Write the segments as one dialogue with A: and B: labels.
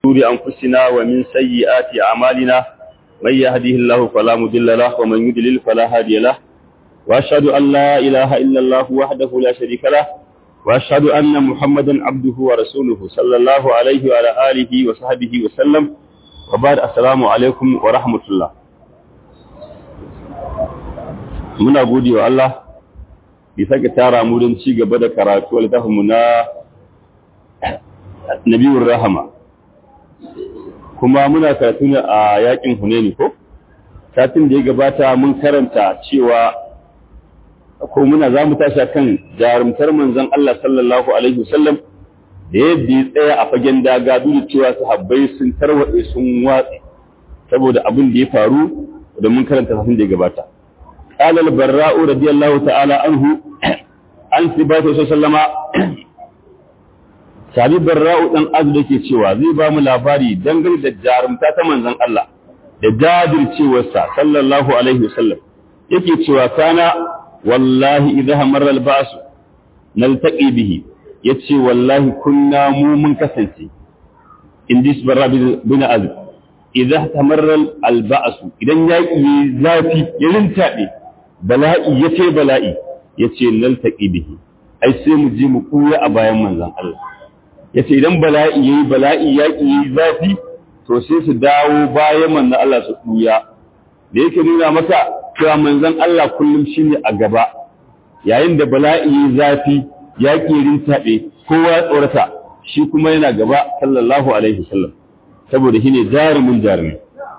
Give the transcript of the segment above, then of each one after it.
A: شرور أنفسنا ومن سيئات أعمالنا من يهده الله فلا مضل له ومن يضلل فلا هادي له وأشهد أن لا إله إلا الله وحده لا شريك له وأشهد أن محمدا عبده ورسوله صلى الله عليه وعلى آله وصحبه وسلم وبعد السلام عليكم ورحمة الله muna gode wa Allah bi sake tara mu don ci gaba da karatu a littafinmu na Nabiyur Rahama kuma muna karatu ne a yakin Hunaini ko satin da ya gabata mun karanta cewa ko muna za mu tashi kan jarumtar manzon Allah sallallahu alaihi wasallam da yadda ya tsaya a fagen daga duk cewa sahabbai sun tarwatse sun watse saboda abin da ya faru da mun karanta satin da ya gabata قال البراء رضي الله تعالى عنه عن ثبات صلى الله عليه وسلم sabi barra'u dan azu dake cewa zai ba mu labari dangane da jarumta ta manzon Allah da jajircewarsa sallallahu alaihi wasallam yake cewa kana wallahi idha marra al-ba's naltaqi bihi yace wallahi kunna mu mun kasance in this barra bin azu idha tamarra al-ba's idan yaki zafi ya rintabe bala'i yace bala'i yace naltaqi bihi ai sai mu je mu kuya a bayan manzon Allah ya ce idan bala'i ya yi bala'i yaƙi ya yi zafi to sai su dawo bayan manzan Allah su ɗuya da yake nuna maka cewa manzan Allah kullum shi ne a gaba yayin da bala'i ya yi zafi yaƙi ya rintaɓe kowa ya tsorata shi kuma yana gaba sallallahu alaihi wasallam saboda shi ne jarumin jarumi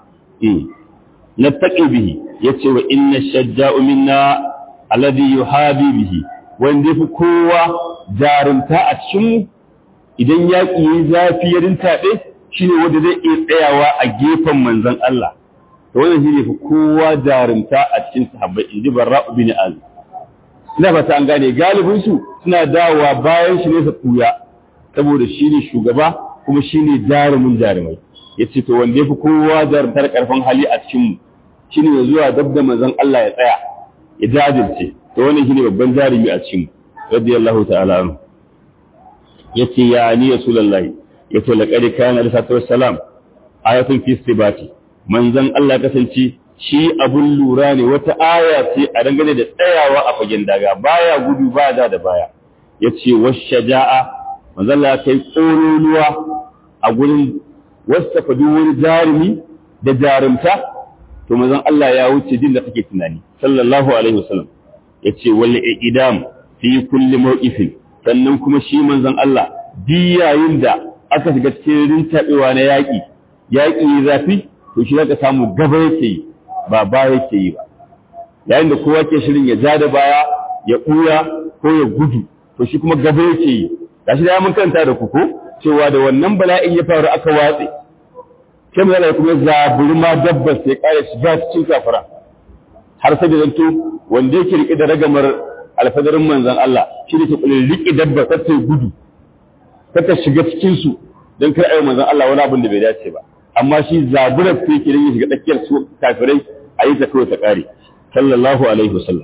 A: na taƙi bihi ya ce wa inna shajja'u minna alladhi yuhabi bihi wanda fi kowa jarumta a cikin idan yaƙi yi zafi ya rintaɓe shi ne wanda zai iya tsayawa a gefen manzan Allah to wannan shi ne fi kowa jarumta a cikin sahabbai in ji barra'u bin azib ina fata an gane galibin su suna dawowa bayan shi ne su kuya saboda shi ne shugaba kuma shi ne jarumin jarumai ya ce to wanda ya fi kowa jarumtar karfin hali a cikin mu shi ne zuwa dab da manzan Allah ya tsaya ya jajirce to wannan shi ne babban jarumi a cikin mu radiyallahu ta'ala anhu yace ya ni rasulullahi yace laqad kana risatu wassalam ayatun fi istibati manzon Allah kasance shi abun lura ne wata aya ce a dangane da tsayawa a fagen daga baya gudu ba da da baya yace washaja'a manzon Allah kai kololuwa a gurin wasafa duk wani jarumi da jarumta to manzon Allah ya wuce din da kake tunani sallallahu alaihi wasallam yace wal idam fi kulli mawqifin sannan kuma shi manzon Allah di yayin da aka shiga cikin rintaɓewa na yaƙi yaƙi zafi to shi zaka samu gaba yake yi ba ba yake yi ba yayin da kowa ke shirin ya ja da baya ya ɓuya ko ya gudu to shi kuma gaba yake yi gashi da mun karanta da kuku cewa da wannan bala'in ya faru aka watse sai mu zala kuma zaburi ma dabbar sai kare shiga cikin kafara har sai da zanto wanda yake rike da ragamar alfadarin manzan Allah shi ne ke kulin riƙe dabba ta ta gudu ta ta shiga cikinsu don kar ayi manzan Allah wani abin da bai dace ba amma shi zaburar ta yake ya shiga tsakiyar su kafirai a yi ta kawai ta ƙare sallallahu alaihi wasallam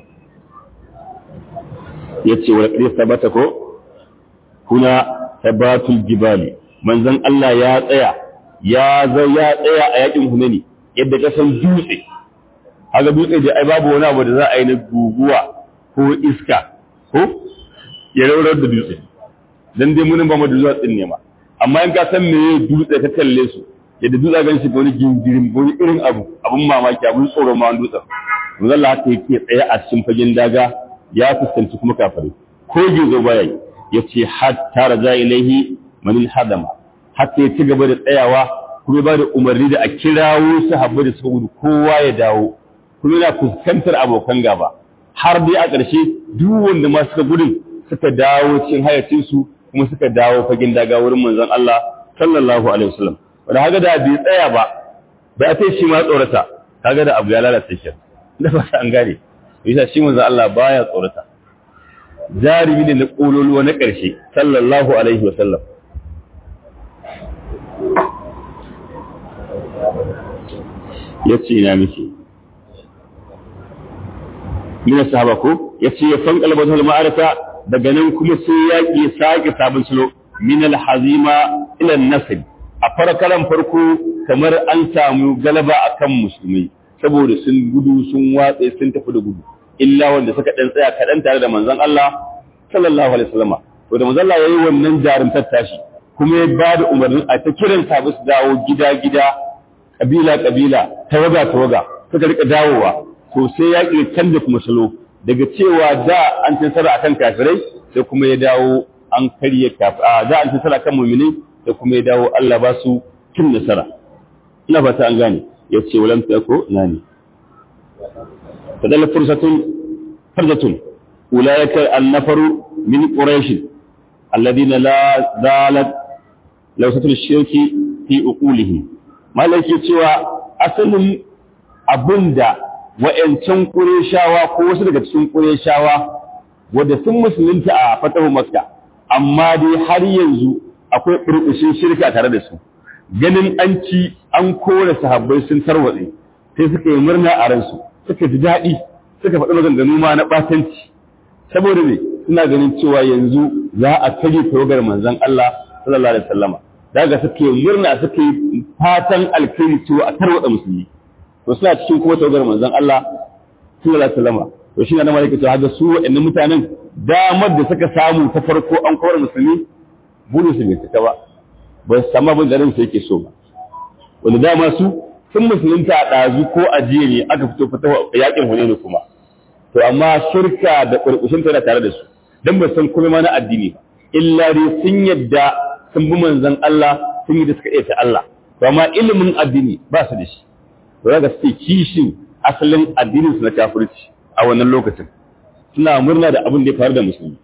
A: ya ce wani ƙarfi tabbata ko kuna tabbatul jibali manzan Allah ya tsaya ya ya tsaya a yakin hunani yadda ka san dutse haka dutse da ai babu wani abu da za a yi na guguwa ko iska ko ya raurar da dutse dan dai munin ba mu da dutsen ne ma amma in ka san me dutse ka kalle su yadda dutse gan shi wani gingirin wani irin abu abun mamaki abun tsoro ma wani dutsen mun Allah haka yake tsaye a cikin fagen daga ya fuskanci kuma kafare ko gizo baya yi yace hatta raja ilaihi man hadama hatta ya ci gaba da tsayawa kuma ba da umarni da a kirawo sahabbai da suka gudu kowa ya dawo kuma yana fuskantar abokan gaba har dai a ƙarshe duk wanda ma suka gudun suka dawo cikin hayacinsu kuma suka dawo fagen daga wurin manzon Allah sallallahu alaihi wasallam wanda haka da bai tsaya ba ba sai shi ma tsorata kaga da abu ya lalata shi da ba an gane yasa shi manzon Allah baya tsorata jarimi ne na kololuwa na ƙarshe sallallahu alaihi wasallam yace ina miki min sahaba ko yace ya fan qalbatul ma'araka daga nan kuma sai yaki sake sabon salo min al hazima ila nasib a farkaran farko kamar an samu galaba akan musulmai saboda sun gudu sun watse sun tafi da gudu illa wanda suka dan tsaya kaɗan tare da manzon Allah sallallahu alaihi wasallam to da manzon Allah yayi wannan jarumtar tashi kuma ya ba da umarnin a ta kiran sabu su dawo gida gida kabila kabila tawaga tawaga suka rika dawowa to sai ya ƙi canza kuma salo daga cewa da an ci nasara akan kafirai sai kuma ya dawo an karye kafir da an ci nasara akan mu'minai sai kuma ya dawo Allah ba su cin nasara ina fata an gane ya ce walam tako nani fadalla fursatun farzatun ulaika an-nafaru min quraish alladhina la zalat lawsatul shirki fi uqulihim malaki cewa asalin abinda wa'yancan ƙureshawa ko wasu daga cikin ƙureshawa wadda sun musulunta a fatahu makka amma dai har yanzu akwai ɓurɓushin shirka tare da su ganin an ci an kore sahabbai sun tarwatse sai suka yi murna a ransu suka ji daɗi suka faɗi maganganu ma na ɓatanci saboda me suna ganin cewa yanzu za a kage tawagar manzon Allah sallallahu alaihi wasallama daga suke murna suke fatan alkhairi cewa a tarwatsa musulmi to suna cikin kuma tawagar manzon Allah sallallahu alaihi wasallam to shi ne na malaka to haka su wa'annan mutanen damar da suka samu ta farko an kawar musulmi bulu su bai ta ba ba su samu abin da ransu yake so ba wanda dama su sun musulunta a ɗazu ko a jiya ne aka fito fita yakin hunaini kuma to amma shirka da ƙurƙushin tana tare da su dan ba san kuma ma na addini ba illa dai sun yadda sun bi manzon Allah sun yi da suka iya ta Allah to amma ilimin addini ba su da shi to ga suke kishin asalin addinin su na kafirci a wannan lokacin suna murna da abin da ya faru da musulmi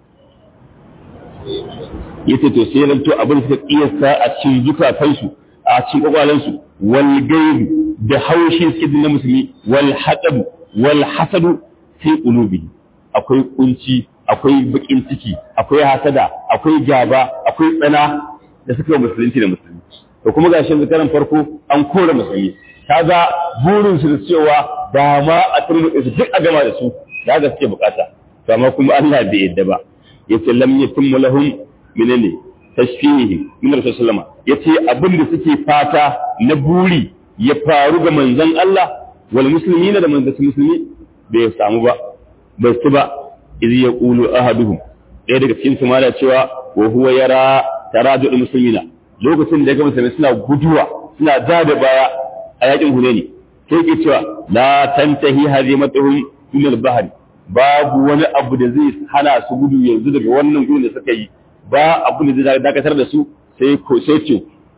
A: yace to sai nan to abin da suka kiyasta a cikin zukatansu a cikin kwakwalansu wal gaibi da haushi suke na musulmi wal haqab wal hasadu fi qulubi akwai kunci akwai bakin ciki akwai hasada akwai gaba akwai tsana da suka musulunci da musulmi to kuma gashi zakaran farko an kore musulmi kaga burin su da cewa da ma a turmuɗe su duk a gama da su da ga suke bukata to amma kuma Allah bai yadda ba yace lam yatimmu lahum menene tashfihi min rasulullah yace abin da suke fata na buri ya faru ga manzon Allah wal muslimina da manzon musulmi bai samu ba bai su ba idh yaqulu ahaduhum ɗaya daga cikin su mala cewa wa huwa yara taradul muslimina lokacin da ga musulmi suna guduwa suna ja da baya a yakin Hunaini sai ke cewa la tantahi hazimatuhum min al-bahr babu wani abu da zai hana su gudu yanzu daga wannan gudun da suka yi ba abu da zai dakatar da su sai ko sai ce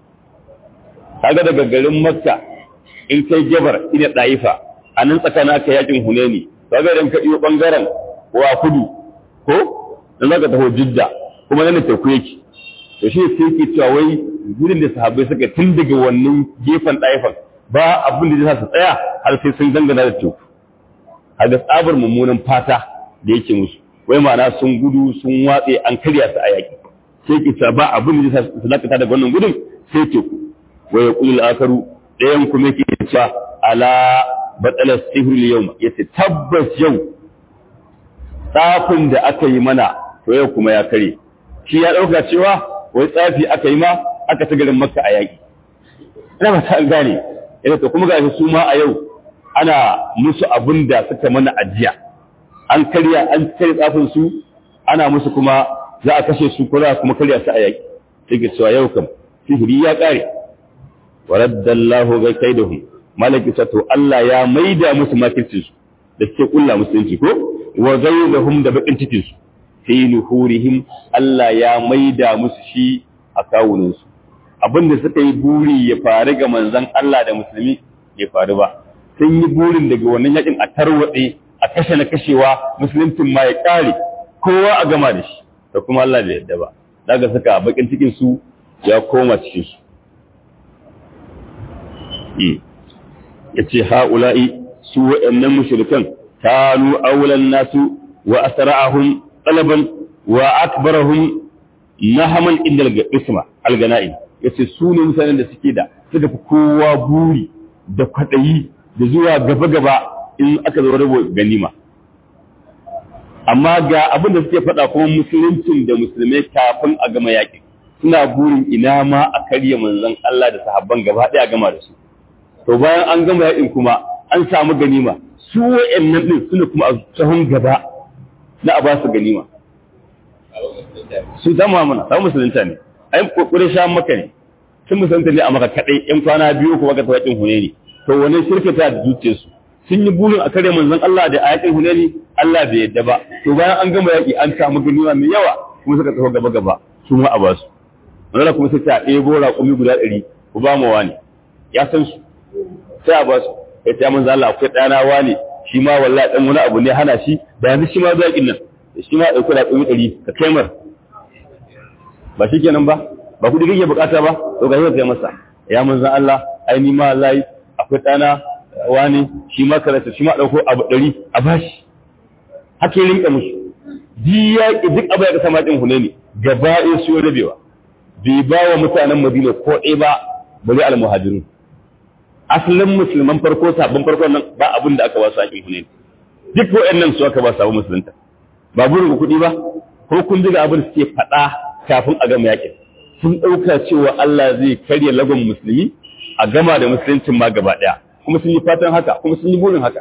A: kaga daga garin Makka in kai Jabar ina Daifa a nan tsakanin aka yakin Hunaini kaga idan ka iyo bangaren wa kudu ko dan zaka taho Jidda kuma nan teku yake to shi sai ke cewa wai gudun da sahabbai suka tun daga wannan gefen Daifan ba abin da zai su tsaya har sai sun dangana da teku a ga tsabar mummunan fata da yake musu wai ma'ana sun gudu sun watse an karya su a yaƙi sai ki ba abin da zai su dakata daga wannan gudun sai teku wai yaqulu al-akaru dayan kuma yake cewa ala batala sihr al-yawma yace tabbas yau tsafin da aka yi mana to yau kuma ya kare shi ya dauka cewa wai tsafi aka yi ma aka ta garin makka a yaƙi ina ba ta gane ina to kuma gashi su ma a yau ana musu abin da suka mana ajiya an karya an kare tsafin su ana musu kuma za a kashe su ko za kuma karya su a yaƙi sai ke cewa yau kam sihiri ya ƙare wa raddallahu ga kaidahum malaki ta to Allah ya maida musu makircin su da suke kulla musulunci ko wa zaidahum da bakin cikin su fi nuhurihim Allah ya maida musu shi a kawunan su abinda suka yi buri ya faru ga manzon Allah da musulmi ya faru ba sun yi burin daga wannan yakin a tarwatse a kashe na kashewa musuluncin ma ya kare kowa a gama da shi da kuma Allah bai yadda ba daga saka bakin cikin su ya koma cikin su yace haula'i su wa'annan mushrikan kanu awlan nasu wa asra'ahum talaban wa akbarahum nahaman inda al-isma al-gana'i yace su ne mutanen da suke da suka fi kowa buri da kwadayi da zuwa gaba-gaba in aka zo rabo ganima amma ga abin da suke faɗa kuma musuluncin da musulmai kafin a gama yakin suna burin ina ma a karya manzon Allah da sahabban gaba ɗaya gama da su to bayan an gama yakin kuma an samu ganima su wa'annan din suna kuma a sahun gaba na a ba su ganima su zama mana samu musulunta ne ai kokarin sha maka ne sun musulunta ne a maka kadai yan kwana biyu kuma ka tawakin huneni to wani shirka ta zuciye su sun yi burin a kare manzon Allah da ayatin huneni Allah bai yadda ba to bayan an gama yaki an samu ganima mai yawa kuma suka tafi gaba gaba su ma a ba su wannan kuma sai ta ɗebo raƙumi guda ɗari ku ba mu wani ya san su sai a ba su ya ce manzon Allah akwai ɗana wani shi ma wallahi dan wani abu ne hana shi da yanzu shi ma zaƙin nan shi ma ɗauki raƙumi ɗari ka kai mar ba shi kenan ba ba kuɗi kake bukata ba to ga kai masa ya manzan Allah ai ni ma wallahi akwai ɗana wani shi ma karatu shi ma ɗauko abu ɗari a bashi haka yi rinka musu ji yaƙi duk abu ya ka sama ɗin hune ne gaba ɗaya su rabewa bai ba wa mutanen Madina ko ɗaya ba bari al-muhajirun asalin musulman farko sabon farko nan ba abin da aka ba su haƙin hune duk waɗannan su aka ba sabon musulunta ba burin kuɗi ba ko kun ji ga abin da suke faɗa kafin a gama yakin sun ɗauka cewa Allah zai karya lagon musulmi a gama da musuluncin ma gaba ɗaya kuma sun yi fatan haka kuma sun yi burin haka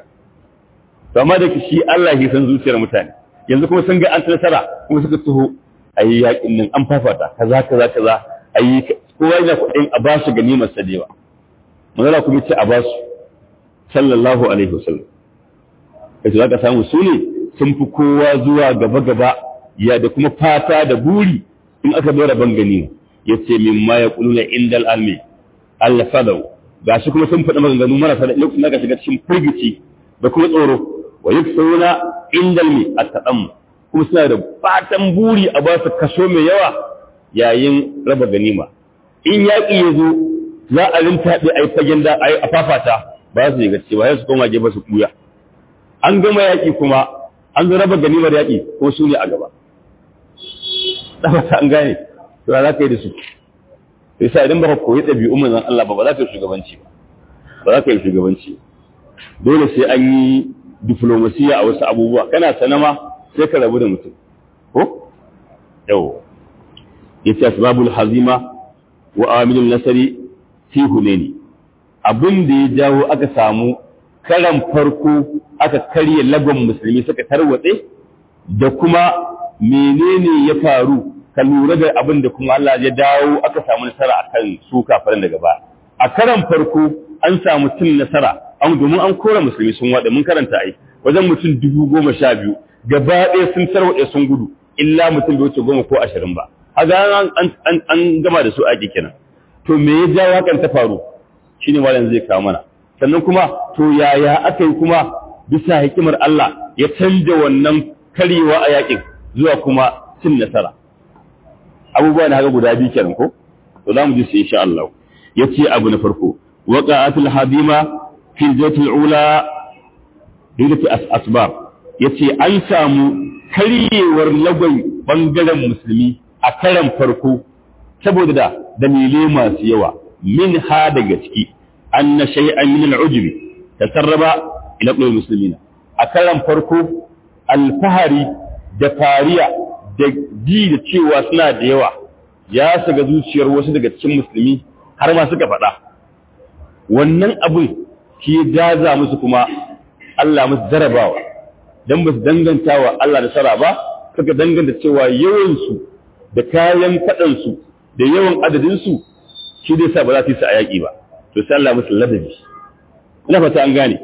A: to amma da shi Allah ya san zuciyar mutane yanzu kuma sun ga an nasara kuma suka taho a yi yakin nan an fafata kaza kaza kaza a yi kowa yana kuɗin a basu ganimar sadewa manzala kuma ce a basu sallallahu alaihi wasallam kace zaka samu su ne sun fi kowa zuwa gaba gaba ya da kuma fata da buri in aka zo rabon gani ya ce min ma ya kuluna indal almi Allah fadau ga shi kuma sun faɗi maganganu marasa da lokacin da aka shiga cikin firgici da kuma tsoro wa yuksuna indal mi at-taqam kuma suna da fatan buri a ba su kaso mai yawa yayin raba ganima in yaƙi ya zo za a rintaɓe a yi fagen da a yi a fafata ba su yi gaske ba su koma gefe su kuya an gama yaƙi kuma an zo raba ganimar yaƙi ko su ne a gaba tabbata an gane to za ka yi da su sai sa idan baka koyi ɗabi'un manzon Allah ba ba za ka yi shugabanci ba ba za ka yi shugabanci dole sai an yi diplomasiya a wasu abubuwa kana sanama sai ka rabu da mutum ko yau yace asbabul hazima wa amilul nasari fi hunaini abin da ya jawo aka samu karan farko aka karye lagon musulmi suka tarwatse da kuma menene ya faru ka lura da abin da kuma Allah ya dawo aka samu nasara akan su kafirin daga ba a karan farko an samu cin nasara an domin an kora musulmi sun wada mun karanta ai wajen mutum dubu goma sha biyu gaba ɗaya sun tarwaɗe sun gudu illa mutum bai wuce goma ko ashirin ba haga an an gama da su ake kenan to me ya jawo hakan ta faru shine malam zai kawo mana sannan kuma to yaya aka yi kuma bisa hikimar Allah ya canja wannan karyewa a yakin zuwa kuma cin nasara abubuwa na haka guda biyu kenan ko to za mu ji su insha Allah yace abu na farko waqa'atul hadima fi zatul ula dukkan asbab yace an samu karyewar lagwai bangaren musulmi a karan farko saboda da dalilai masu yawa min ha daga ciki anna shay'an min al'ujbi tasarraba ila qulul muslimina a karan farko alfahari da fariya da ji da cewa suna da yawa ya shiga zuciyar wasu daga cikin musulmi har ma suka faɗa wannan abin shi daza musu kuma Allah musu jarabawa dan ba su danganta wa Allah da sara ba suka danganta cewa yawansu da kayan faɗansu da yawan adadinsu shi dai sa ba za su yi su a yaƙi ba to sai Allah musu ladabi ina fata an gane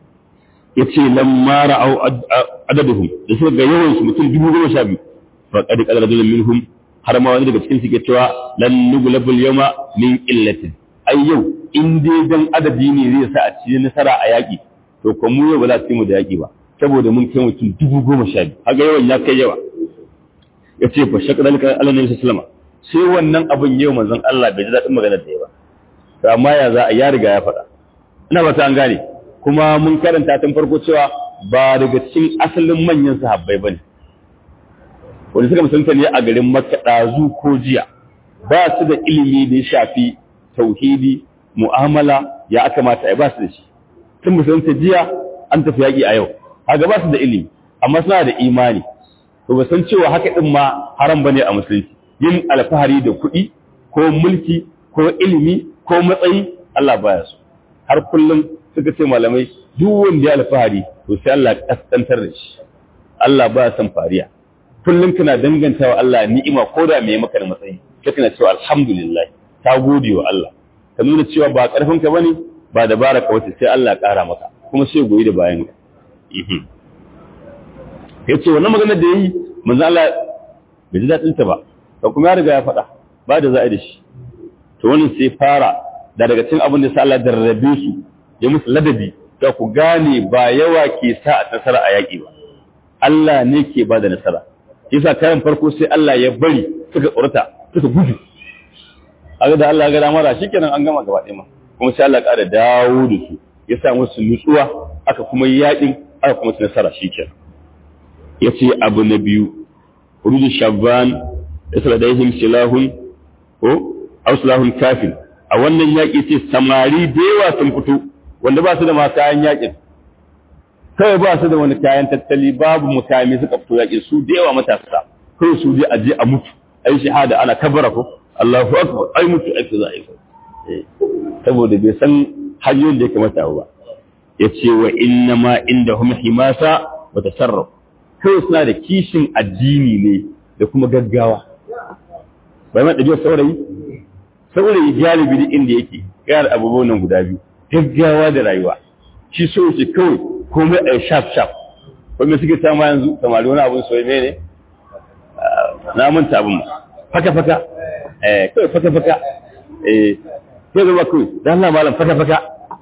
A: yace lamma ra'au adaduhum da suka ga yawan su mutum dubu goma sha biyu fa qad qala rajulun minhum har ma wani daga cikin su ke cewa lan nuglabul yawma min illatin ai yau in dai dan adadi ne zai sa a ci nasara a yaƙi to ko mu yau ba za su yi mu da yaƙi ba saboda mun kai mutum dubu goma sha biyu haka yawan ya kai yawa ya ce fa shakar alka Allah ne sallama sai wannan abin yau manzon Allah bai ji daɗin maganar da ya ba to amma ya za a ya riga ya faɗa ina ba ta an gane kuma mun karanta tun farko cewa ba daga cikin asalin manyan sahabbai bane wanda suka musulunta ne a garin Makka ɗazu ko jiya ba su da ilimi da ya shafi tauhidi mu'amala ya aka mata ba su da shi sun musulunta jiya an tafi yaƙi a yau haka ba su da ilimi amma suna da imani to ba san cewa haka din ma haram bane a musulunci yin alfahari da kuɗi ko mulki ko ilimi ko matsayi Allah baya so har kullum suka ce malamai duk wanda ya alfahari to sai Allah kaskantar da shi Allah baya son fariya kullum kana dangantawa Allah ni'ima ko da me maka da matsayi sai kana cewa alhamdulillah ta gode wa Allah ka nuna cewa ba karfin ka bane ba dabara ka wace sai Allah ya kara maka kuma sai goyi da bayan ka yace wannan magana da yayi manzo Allah bai ji dadin ta ba to kuma ya riga ya faɗa ba da za'a da shi to wannan sai fara da daga cikin abin da sai Allah darrabe su ya musu ladabi da ku gane ba yawa ke sa a nasara a yaƙi ba Allah ne ke ba da nasara yasa karan farko sai Allah ya bari suka tsorata suka gudu aga da Allah ya ga dama shikenan an gama gaba ɗaya ma kuma sai Allah ƙara dawo da su ya sa musu nutsuwa aka kuma yaƙin aka kuma ci nasara shikenan yace abu na biyu hurudu shabban isladaihim silahun ko aw silahun kafin a wannan yaƙi ce samari da yawa sun fito wanda ba su da ma kayan yaƙin kawai ba su da wani kayan tattali babu mutane suka fito yaƙin su da yawa matasa kawai su je a je a mutu ai shahada ana kabara ko Allahu akbar ai mutu ai za a yi saboda bai san hanyoyin da ya kamata ba ya ce wa inna ma inda hum himasa wa tasarruf kawai suna da kishin addini ne da kuma gaggawa bai ma ɗabi'ar saurayi saurayi galibi duk inda yake yana abubuwan nan guda biyu gaggawa da rayuwa shi so yake kawai komai a sharp sharp wanda suke ta ma yanzu samari wani abun soyi ne na manta abin faka faka eh kawai faka faka eh sai zama kawai dan Allah malam faka faka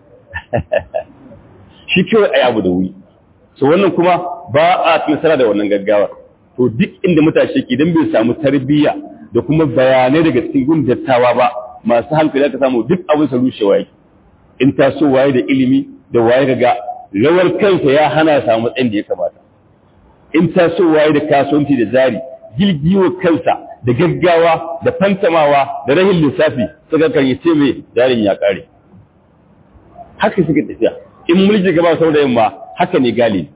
A: shi kawai ayi abu da wuri so wannan kuma ba a nasara da wannan gaggawa to duk inda matashi ke dan bai samu tarbiyya da kuma bayanai daga cikin gun dattawa ba masu hankali aka samu duk abin sa rushewa yake in taso waye da ilimi da waye ga rawar kansa ya hana ya samu matsayin da ya kamata in taso waye da kasuwanci da zari gilgiwa kansa da gaggawa da fantamawa da rahin lissafi suka kan yi ce mai jarin ya kare haka suka tafiya in mulki gaba sau da yamma haka ne galibi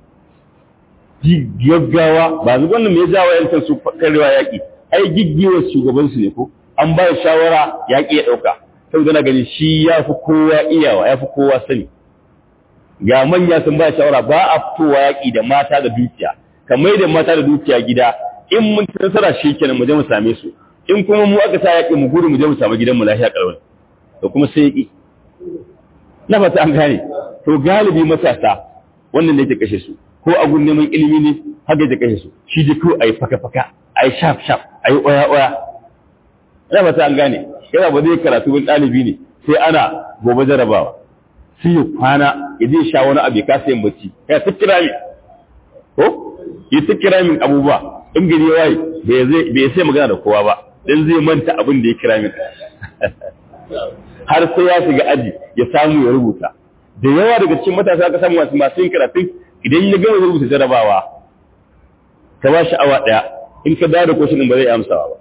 A: gaggawa ba su wannan mai jawo yankan su karewa yaƙi ai giggiyar shugabansu ne ko an ba shawara yaƙi ya ɗauka saboda na gani shi ya fi kowa iyawa ya fi kowa sani ga manya sun ba shawara ba a fitowa yaƙi da mata da dukiya kamar da mata da dukiya gida in mun ci nasara shi kenan mu je mu same su in kuma mu aka sa yaƙi mu gudu mu je mu samu gidan mu lafiya kalwal da kuma sai yaƙi na fata an gane to galibi matasa wannan ne ke kashe su ko a gun neman ilimi ne haka ya kashe su shi da kawai ayi faka faka ayi shaf shaf ayi oya oya ina fata an gane yana ba zai karatu bin ɗalibi ne sai ana gobe jarabawa sai ya kwana ya zai sha wani abu ya kasa yin bacci ya ta kira min ko ya ta kira min abubuwa in gari ya waye bai sai magana da kowa ba dan zai manta abin da ya kira min har sai ya shiga aji ya samu ya rubuta da yawa daga cikin matasa aka samu masu masu yin karatun idan ya gama rubuta jarabawa ka ba shi awa ɗaya in ka dawo da kwashin ba zai amsawa ba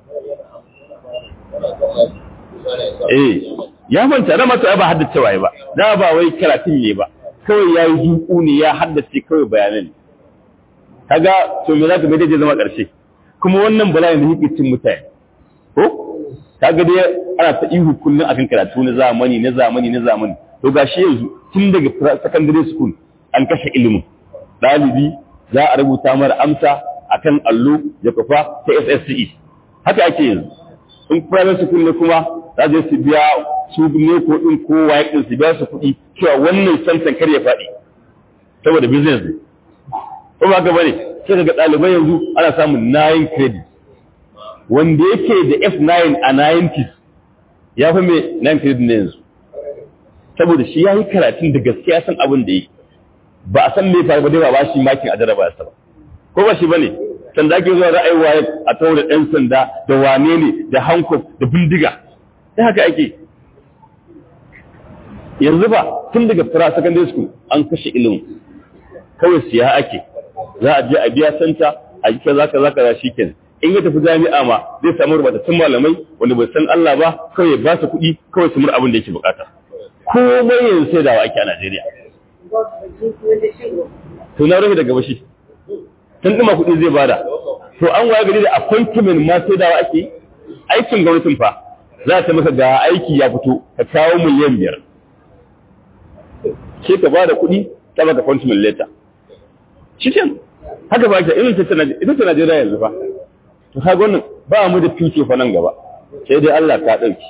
A: eh ya manta da mata ba haddace waye ba da ba wai karatun ne ba kawai yayi duku ne ya haddace kawai bayanan kaga to me zaka mai dace zama karshe kuma wannan bala'in da yake cin mutane ko kaga dai ana ta ihu kullun akan karatu na zamani na zamani na zamani to gashi yanzu tun daga secondary school an kashe ilimin dalibi za a rubuta mara amsa akan allo ya kafa ta SSCE haka ake yanzu in private school ne kuma za su biya su ne ko din kowa ya su biya su kuɗi cewa wannan santan kar ya faɗi saboda business ne ko ba ga bane sai daga ɗalibai yanzu ana samun 9 credit wanda yake da F9 a 90s ya fi mai 9 credit ne yanzu saboda shi ya yi karatun da gaskiya san abin da yi ba a san me faru ba dai ba ba shi makin a jaraba ba ko ba shi bane sanda ake zuwa ra'ayi waye a tawo da ɗan sanda da wane ne da hankof da bindiga sai haka ake yanzu ba tun daga fara secondary school an kashe ilimin kawai siya ake za a je a biya santa a yi kaza kaza kaza shikenan in ya tafi jami'a ma zai samu rubatattun malamai wanda bai san Allah ba kawai ba su kuɗi kawai su mur abin da yake bukata komai yanzu sai dawa ake a Najeriya to na rufe daga bashi tun ɗuma kuɗi zai bada to an waye gari da appointment ma sai dawa ake aikin gwamnatin fa za ta maka ga aiki ya fito ka kawo miliyan biyar sai ka ba da kuɗi ta baka appointment letter shi haka ba ka irin ita ta Najeriya yanzu fa to kaga wannan ba mu da fice fa nan gaba sai dai Allah ka dauki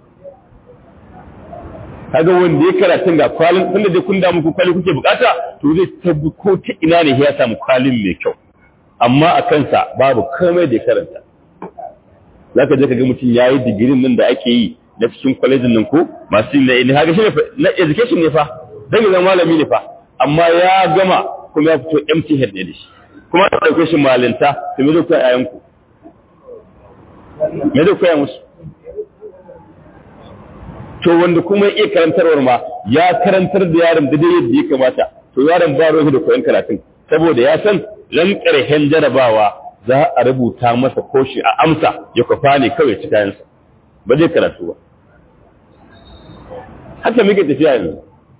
A: kaga wanda ya karatun ga kwalin tunda dai kun da muku kwali kuke bukata to zai tabbi ko ta ina ne ya samu kwalin mai kyau amma a kansa babu komai da ya karanta zaka je ka ga mutum yayi digirin nan da ake yi na cikin kwalejin nan ko masu yin na haka shi ne na education ne fa dan zama malami ne fa amma ya gama kuma ya fito empty head ne da shi kuma ta ɗauke shi malinta to me zai koya yayanku me zai koya musu to wanda kuma ya iya karantarwar ma ya karantar da yaron da dai yadda ya kamata to yaron ba ruwa da koyon karatun saboda ya san ran ƙarshen jarabawa za a rubuta masa koshi a amsa ya kwafa ne kawai ci kayansa ba zai karatu ba haka muke tafiya yanzu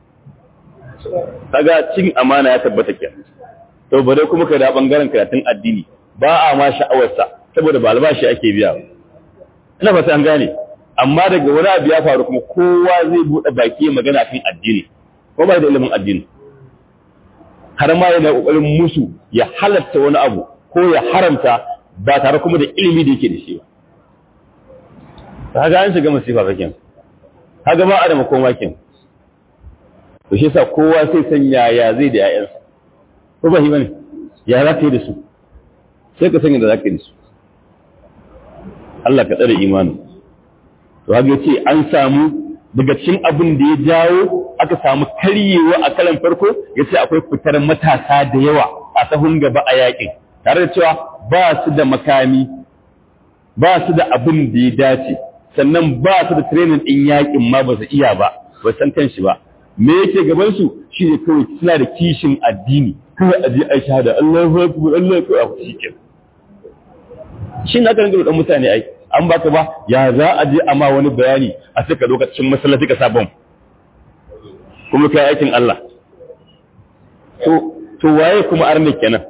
A: kaga cin amana ya tabbata kenan to bare kuma ka da bangaren karatun addini ba a ma sha'awarsa saboda ba albashi ake biya ba ina fata an gane amma daga wani abu ya faru kuma kowa zai bude baki magana kan addini ko ba da ilimin addini har ma yana kokarin musu ya halatta wani abu ko ya haramta ba tare kuma da ilimi da yake da shi ba kaga an shiga masifa fakin kaga ba a da makoma kin to shi yasa kowa sai san yaya zai da 'ya'yansa ko ba shi bane ya za ka yi da su sai ka sanya da za ka yi da su Allah ka tsare imanin to haka ce an samu daga cikin abin da ya jawo aka samu karyewa a kalan farko ya ce akwai fitar matasa da yawa a sahun gaba a yakin tare da cewa ba su da makami ba su da abin da ya dace sannan ba su da training din yakin ma ba su iya ba ba san kan shi ba me yake gaban su shine kawai suna da kishin addini kawai a je a shahada Allahu akbar Allahu akbar shi ke shi na kan ga mutane ai an baka ba ya za a je amma wani bayani a saka lokacin masallaci ka sabon kuma kai aikin Allah to to waye kuma arne kenan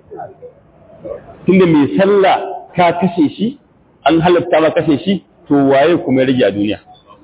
A: tunda mai sallah ka kashe shi an halatta ma kashe shi to waye kuma ya rage a duniya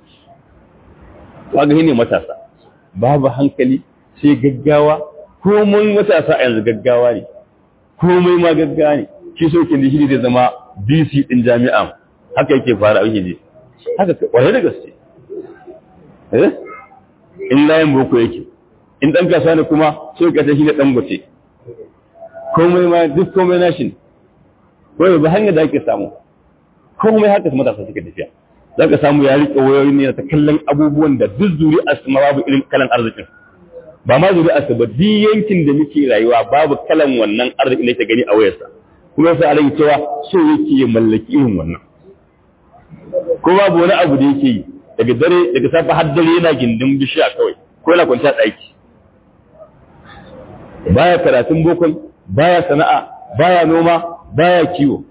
A: kaga ne matasa babu hankali sai gaggawa komai matasa a yanzu gaggawa ne komai ma gaggawa ne shi sokin da shi zai zama DC din jami'a haka yake fara ake je haka kwarai da gaske eh in layin boko yake in dan kasuwa ne kuma so ka ta shi ne dan gote komai ma duk komai nashi ne ko ba hanyar da ake samu komai haka su matasa suke tafiya za ka samu ya riƙe wayoyin ne ta kallon abubuwan da duk zuri'ar su ma babu irin kalan arzikin ba ma zuri'ar su ba duk yankin da muke rayuwa babu kalan wannan arzikin da yake gani a wayarsa kuma sai a rage cewa so yake ya mallaki irin wannan ko babu wani abu da yake yi daga dare daga safa har dare yana gindin bishiya kawai ko yana kwanciya ɗaki baya karatun bokon baya sana'a baya noma baya kiwo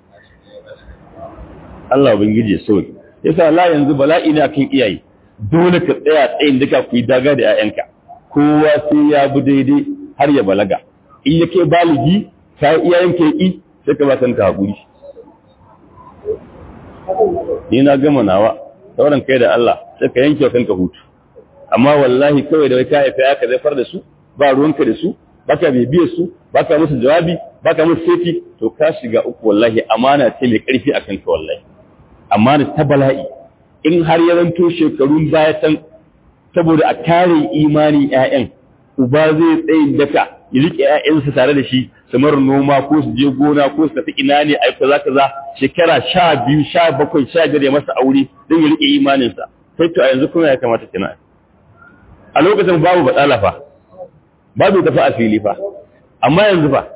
A: Allah ubangiji ya sauke yasa la yanzu bala'i ne akan iyaye dole ka tsaya tsayin duka ku yi daga da 'ya'yanka kowa sai ya bi daidai har ya balaga in ya kai baligi ka iyayen ka yi sai ka ba kanka hakuri ni na gama nawa sauran kai da Allah sai ka yanke kanka hutu amma wallahi kawai da ka haifa aka zafar da su ba ruwanka da su baka bibiyar su baka musu jawabi baka musu sefi to ka shiga uku wallahi amana ce mai karfi a kanka wallahi amana ta bala'i in har ya zanto shekarun baya can saboda a kare imani ƴaƴan uba zai tsayin daka ya rike ƴaƴansa tare da shi su mara noma ko su je gona ko su tafi ina ne a kaza kaza shekara sha biyu sha bakwai sha biyar ya masa aure don ya rike imaninsa sai to a yanzu kuma ya kamata kina a lokacin babu batsala fa babu tafi a fili fa amma yanzu fa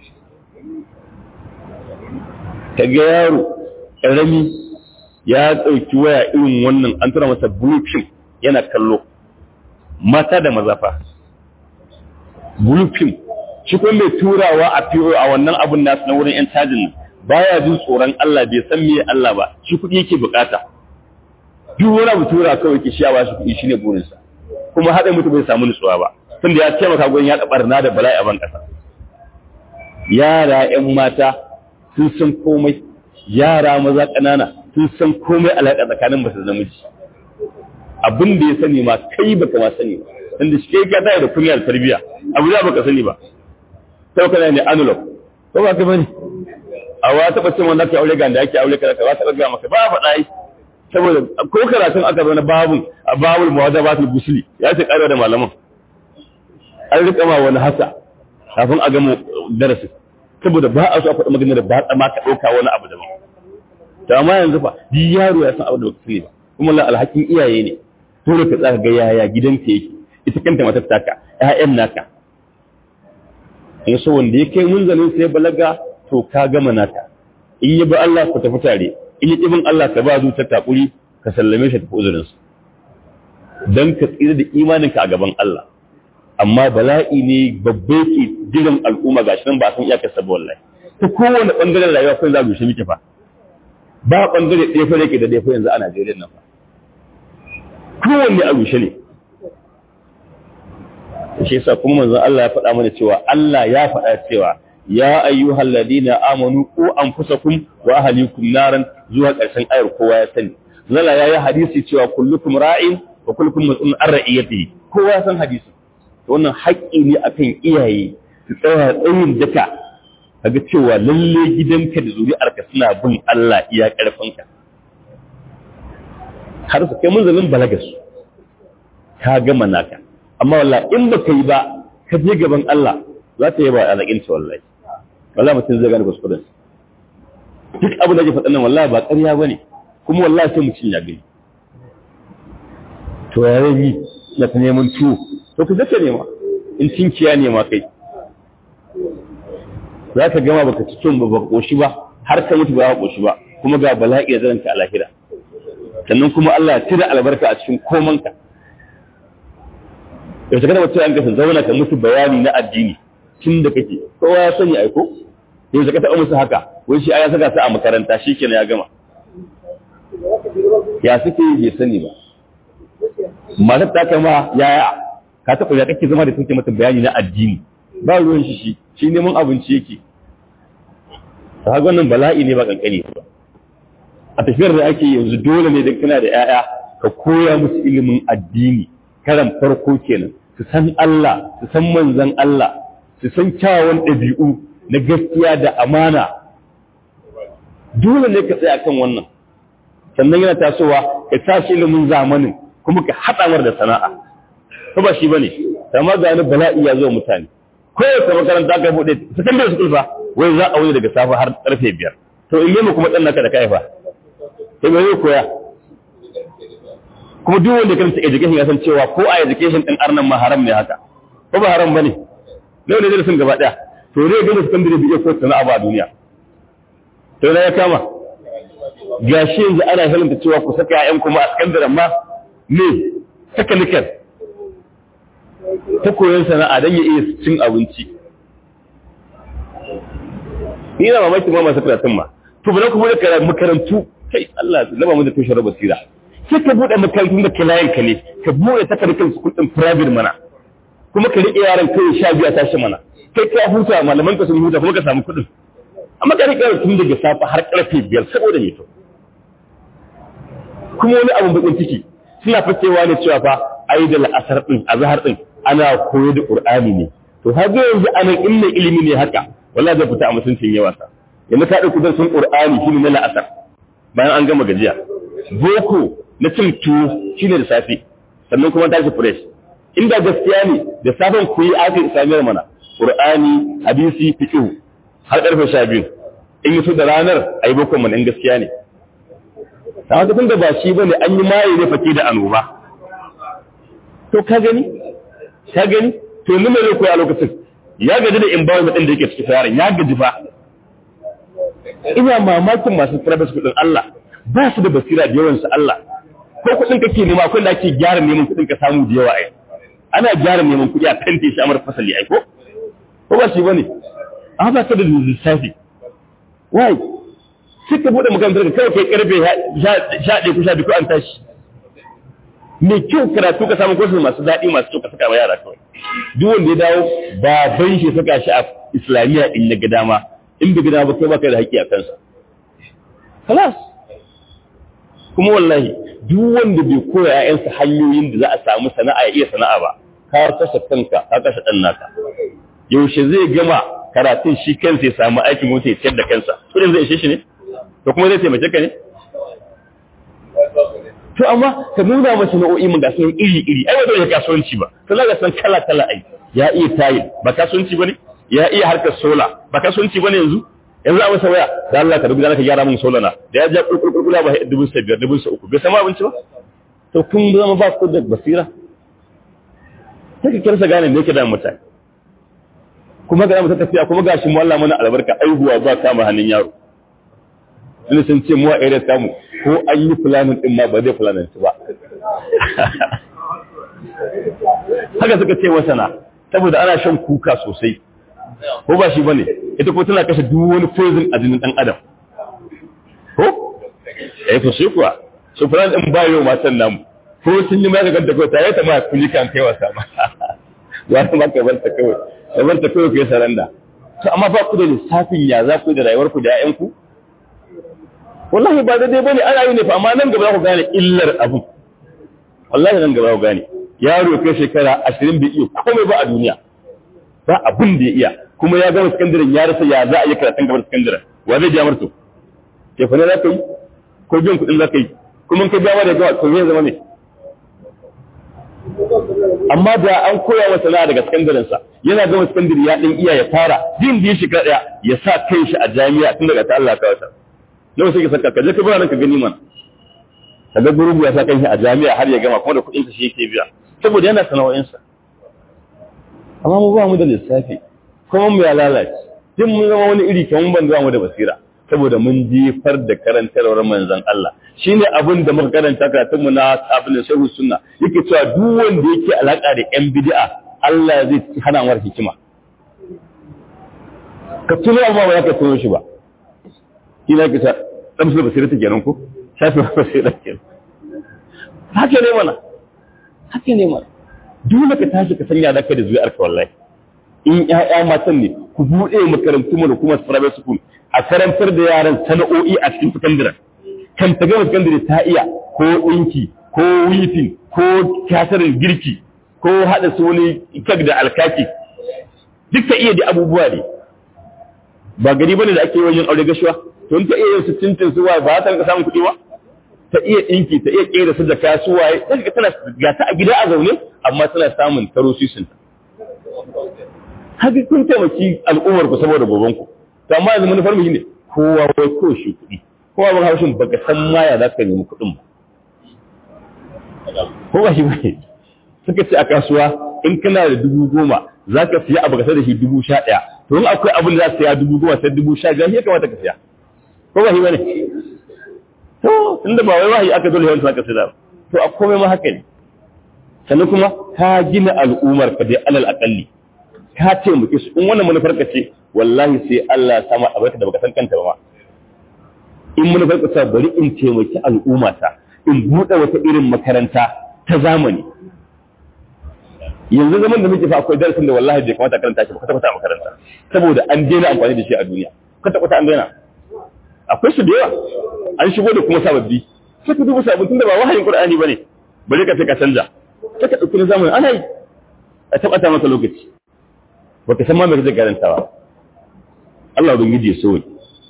A: ka ga yaro ƙarami ya ɗauki waya irin wannan an tura masa blue film yana kallo mata da maza fa blue film shi kuma mai turawa a PO a wannan abun nasu na wurin yan cajin baya jin tsoron Allah bai san me Allah ba shi kuɗi yake bukata duk wani abu tura kawai ke shiyawa shi kuɗi shine burinsa kuma haɗa mutu bai samu nutsuwa ba tunda ya taimaka gurin yaɗa barna da bala'i a ban ƙasa yara ƴan mata sun san komai yara maza ƙanana sun san komai alaƙa tsakanin mace da namiji abin da ya sani ma kai baka ma sani ba tunda shi kai ka tare da kunya da tarbiyya abu da baka sani ba sai kana ne analog ko ba ka bane a wa taɓa cin wanda ake aure ga da ake aure kaza ba taɓa ga maka ba a faɗa yi saboda ko karatun aka zo na babun a babul mawadabatul busli ya ce ƙarewa da malaman an rika ma wani hasa kafin a gama darasin saboda ba a so a faɗi magana da ba ma ka ɗauka wani abu daban to amma yanzu fa duk yaro ya san abu da baka sani ba kuma la alhakin iyaye ne dole ka tsaka ga yaya gidanka yake ita kanta matar taka ƴaƴan naka in so wanda ya kai munzalin sai balaga to ka gama naka in yi ba Allah ku tafi tare in yi ibin Allah ka ba zuciyar takuri ka sallame shi tafi uzurinsa dan ka tsira da imaninka a gaban Allah amma bala'i ne babbe ke jiran al'umma ga shi nan ba san iyakar sabu wallahi ta kowane bangaren rayuwa kai za mu shi muke fa ba bangare ɗaya fa yake da ɗaya fa yanzu a Najeriya nan fa kowanne a rushe ne shi yasa kuma manzon Allah ya faɗa mana cewa Allah ya faɗa cewa ya ayyuhal ladina amanu ku anfusakum wa ahlikum naran zuwa ƙarshen ayar kowa ya sani zalla yayi hadisi cewa kullukum ra'in wa kullukum mas'ulun an ra'iyatihi kowa ya san hadisi wannan haƙƙi ne akan iyaye su tsaya tsayin daka kaga cewa lalle gidanka da zuri'arka suna bin Allah iya ƙarfinka har su kai munzalin balaga su ka gama naka amma wallahi in ba yi ba ka je gaban Allah za ta yi ba alaƙin ta wallahi wallahi mutum zai gane kuskuren duk abin da ke faɗa nan wallahi ba ƙarya ba ne kuma wallahi sai mutum ya gani to ya rabi na ta neman tuwo to ku zaka nema in cinkiya nema kai za ka gama baka ci tun ba baka koshi ba har ka mutu ba ka koshi ba kuma ga bala'i da zaranta a lahira sannan kuma Allah ya tira albarka a cikin komanka yau ta kada mutum an kasa zauna ka musu bayani na addini tun da kake kowa ya sani aiko yau ta taɓa musu haka wai shi ya saka su a makaranta shi kenan ya gama ya suke bai sani ba matar ta kama yaya ka taɓa ya kake zama da kuke mata bayani na addini ba ruwan shi shi shi neman abinci yake ta haka wannan bala'i ne ba kankani ba a tafiyar da ake yanzu dole ne don kana da 'ya'ya ka koya musu ilimin addini karan farko kenan su san Allah su san manzan Allah su san kyawawan ɗabi'u na gaskiya da amana dole ne ka tsaya kan wannan sannan yana tasowa ka tashi ilimin zamanin kuma ka haɗa mar da sana'a ko ba shi bane amma ga wani bala'i ya zo mutane kowace makaranta ka buɗe secondary school fa wai za a wuni daga safe har karfe biyar to in nemi kuma ɗan naka da kai fa sai me zai koya kuma duk wanda kan education ya san cewa ko a education din arnan ma haram ne haka ko ba haram bane ne ne da sun gaba daya to ne ga secondary bi ko sana'a ba a duniya to ne ya kama gashi yanzu ana halin cewa ku saka ƴaƴan kuma a secondary ma ne technical ta koyon sana'a don ya iya cin abinci ni na mamaki ma masu karatun ma to ba kuma da makarantu kai Allah laba mu da tushen basira sai ka buɗe makarantun da kilayen ka ne ka buɗe takardar su kudin private mana kuma ka riƙe yaran kai sha biya tashi mana kai ka huta malaman ka sun huta kuma ka samu kuɗin amma ka riƙe tun daga safa har ƙarfe biyar saboda me to kuma wani abun bakin ciki suna fakewa ne cewa fa ai da la'asar din azhar din ana koyo da qur'ani ne to har yanzu anan inna ilimi ne haka wallahi zai fita a mutuncin yawa sa yanzu ka dauki darsin qur'ani shine na la'asar bayan an gama gajiya boko na cin tuwo shine da safe sannan kuma tashi fresh inda gaskiya ne da safen ku yi aka islamiyar mana qur'ani hadisi fiqh har karfe 12 in yi su da ranar ayi boko mana in gaskiya ne ta haka tun da ba shi bane an yi maye ne fake da annoba to ka gani ka gani to ni mai koyi a lokacin ya gaji da environment din da yake cikin yaron ya gaji fa ina mamakin masu private school din Allah ba su da basira da yawan su Allah ko kudin kake nema akwai da ake gyara neman kudin ka samu da yawa ai ana gyara neman kudi a kante shi amar fasali ai ko ko ba shi bane an ba ka da lissafi why suka bude makarantar ka kawai kai karfe sha ɗaya ko sha biyu ko an tashi mai kyau karatu ka samu kwasu masu daɗi masu kyau ka saka wa yara kawai duk wanda ya dawo baban shi saka shi a islamiyya in na ga dama in bai gida ba kai baka da haƙƙi a kansa kalas kuma wallahi duk wanda bai koya ƴaƴansa hanyoyin da za a samu sana'a ya iya sana'a ba ka kashe kanka ka kashe ɗan naka yaushe zai gama karatun shi kansa ya samu aikin wata ya ciyar da kansa kudin zai ishe shi ne to kuma zai taimake ka ne to amma ka nuna masa nau'o'i mun ga sun iri iri ai wanda ya kasuwanci ba to ga san kala kala ai ya iya tayil ba kasuwanci bane ya iya harkar sola ba kasuwanci bane yanzu yanzu a masa waya da Allah ka rubuta ka gyara min sola na da ya ja kurkurkula ba dubun sa biyar dubun sa uku bai sama abinci ba to kun zama ba ku da basira sai ka kirsa gane me yake da mutane kuma ga mu ta tafiya kuma gashi mu Allah mana albarka aihuwa ba kama hannun yaro Ina sun ce mu a area samu ko an yi planning din ma ba zai planning ba haka suka ce masana saboda ana shan kuka sosai ko ba shi bane ita ko tana kashe duk wani poison a jinin dan adam ko eh to sai kuwa so plan din ba yau matan namu ko sun yi maganin da ko tare ta ma kuli kan kai wasa ma ya ta maka bar ta kawai da bar ta kawai kai saranda to amma ba ku da lissafin ya za ku da rayuwar ku da ƴaƴan ku wallahi ba daidai bane ana yi ne fa amma nan gaba za ku gane illar abu wallahi nan gaba za ku gane yaro kai shekara 20 bai iya komai ba a duniya ba abin da ya iya kuma ya gama sakandaren ya rasa ya za a yi karatun gabar sakandaren wa zai biya marto ke fa ne za ka yi ko biyan kuɗin za ka yi kuma ka biya da gawa to zai zama ne amma da an koya wa sana'a daga sakandarensa yana gama sakandare ya ɗan iya ya fara jin da ya shiga ɗaya ya sa kai shi a jami'a tun daga ta Allah ka wata nawa sai ka saka ka je ka bana ka gani man ka ga gurubu ya sa kai shi a jami'a har ya gama kuma da kuɗin shi yake biya saboda yana sana'o'insa amma mu ba mu da lissafi kuma mu ya lalace duk mun zama wani iri kamar ban zama mu da basira saboda mun jefar da karantarwar manzon Allah shine abin da muka karanta karatun mu na abin shehu sunna yake cewa duk wanda yake alaka da yan bid'a Allah zai hana mar hikima ka tuno amma ba za ka tuno shi ba kina ka ta dan su basira ta kenan ko shafi basira kenan haka ne mana haka ne mana dole ka tashi ka sanya da kai da zuwa arka wallahi in ƴaƴa matan ne ku buɗe makarantu mu da kuma private school a karantar da yaran sana'o'i a cikin sakandare kan ta gama sakandare ta iya ko ɗinki ko wifin ko kyasarin girki ko haɗa su wani kek da alkaki duk ta iya da abubuwa ne ba gari bane da ake yin aure gashuwa to ta iya yin su tintin su waye ba ta rinka samun kuɗi ba ta iya ɗinki ta iya ƙera su da kasuwaye ta tana ga ta a gida a zaune amma tana samun taro sisin haka kun taimaki al'ummar ku saboda goben ku to amma yanzu manufar mu ne kowa wai ko shi kuɗi kowa ban haushin baka san ma ya za ka nemi kuɗin ba ko ba shi ba suka ce a kasuwa in kana da dubu goma za ka siya abu ka da shi dubu sha ɗaya to in akwai abin da za ka siya dubu goma sai dubu sha biyar shi ya kamata ka siya ko ba shi ba ne to inda ba wai wahayi aka dole yawan ka siya to a komai ma haka ne sannan kuma ka gina al'ummar ka dai alal akalli ka taimake su in wannan manufar ka ce wallahi sai Allah ya sama abarka da baka san kanta ba ma in manufar ka ce bari in taimaki al'umma ta in buɗe wata irin makaranta ta zamani yanzu zaman da muke fa akwai darasin da wallahi bai kamata karanta shi ba kwata kwata a makaranta saboda an daina amfani da shi a duniya kwata kwata an daina akwai su da yawa an shigo da kuma sababbi sai ka duba sabbin tunda ba wahayin qur'ani bane bari ka sai ka canja sai ka dauki na zamani ana yi a tabbata maka lokaci baka san ma me kake karantawa Allah ubangiji ya so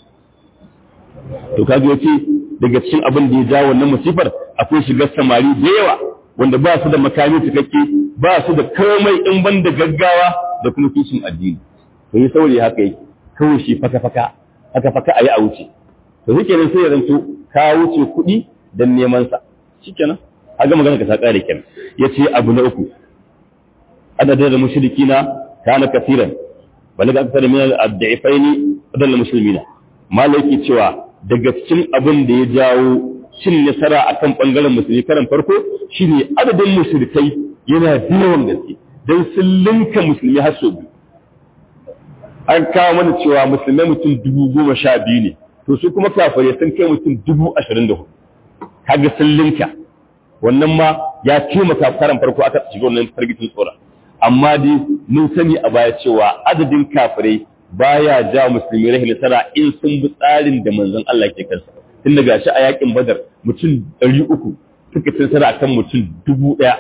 A: to kaga yace daga cikin abin da ya jawo wannan musifar akwai shigar samari da yawa wanda ba su da makami cikakke ba su da komai in ban da gaggawa da kuma kishin addini to yi saurayi haka yi kawai shi faka faka faka faka ayi a wuce to shi kenan sai ya zanto ka wuce kuɗi dan neman sa shikenan aga magana ka ta kare kenan yace abu na uku adadin da mushrikina kana kafiran balaga akthar min al-ad'ifaini adal muslimina malaki cewa daga cikin abin da ya jawo cin nasara akan bangaren musulmi karan farko shine adadin mushrikai yana da yawan gaske dan sun linka musulmi har sau biyu an kawo mana cewa musulmai mutum dubu goma sha biyu ne to su kuma kafirai sun kai mutum dubu ashirin da hudu kaga sun linka wannan ma ya taimaka karan farko aka shiga wannan fargitin tsora amma dai mun sani a baya cewa adadin kafirai baya ja musulmi rahin nasara in sun bi tsarin da manzon Allah ke kansa tun daga shi a yakin badar mutum ɗari uku suka ci nasara akan mutum dubu ɗaya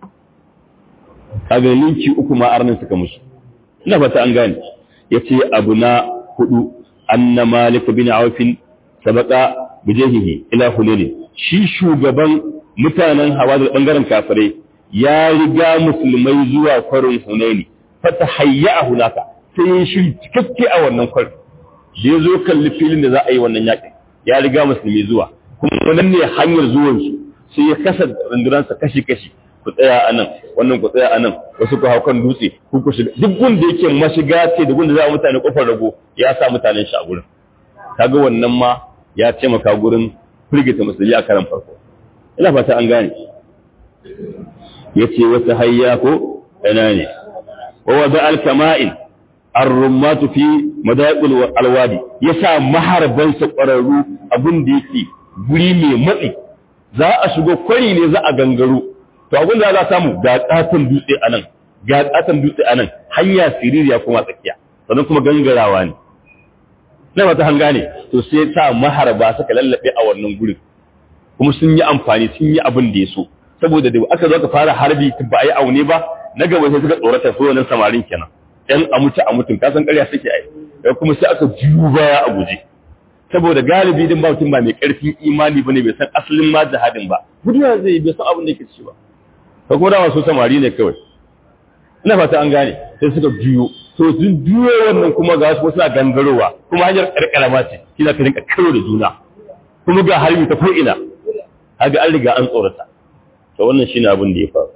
A: a ga ninki uku ma arnin suka musu ina fata an gane ya ce abu na hudu anna malik bin aufin sabaka bijahihi ila hulili shi shugaban mutanen hawa da bangaren kafirai ya riga musulmai zuwa kwarin hunaini fata hayya a hunaka sai ya shiri cikakke a wannan kwarin da ya zo kalli filin da za a yi wannan yaƙin ya riga musulmi zuwa kuma wannan ne hanyar zuwansu sai ya kasa rundunansa kashi-kashi ku tsaya a nan wannan ku tsaya a nan wasu ku hau kan dutse ku ku shiga duk gunda yake mashiga ce da gunda za a mutane kofar rago ya sa mutanen shi a gurin kaga wannan ma ya taimaka gurin firgita musulmi a karan farko ina fata an gane yace wata hayya ko ina ne wa wada al-kama'in ar-rummatu fi madaqil alwadi yasa maharban sa ƙwararru abin da yake guri mai matsi za a shigo kwari ne za a gangaro to abin da za a samu ga katon dutse anan ga katon dutse anan hanya siririya kuma tsakiya sannan kuma gangarawa ne na wata hanga ne to sai sa maharba suka lallabe a wannan gurin kuma sun yi amfani sun yi abin da ya so saboda da aka zo ka fara harbi ba a yi aune ba na gaba sai suka tsorata su wannan samarin kenan yan a mutu a mutun kasan ƙarya suke ai da kuma sai aka juyu baya a guje saboda galibi din ba mutum ba mai ƙarfin imani bane bai san asalin ma jihadin ba guduwa zai bai san abin da yake ci ba ka kuma dama su samari ne kawai ina fata an gane sai suka juyo to sun juyo wannan kuma ga wasu suna gangarowa kuma hanyar karkarama ce kina ka rinka karo da juna kuma ga harbi ta ko ina haga an riga an tsorata to wannan shine abin da ya faru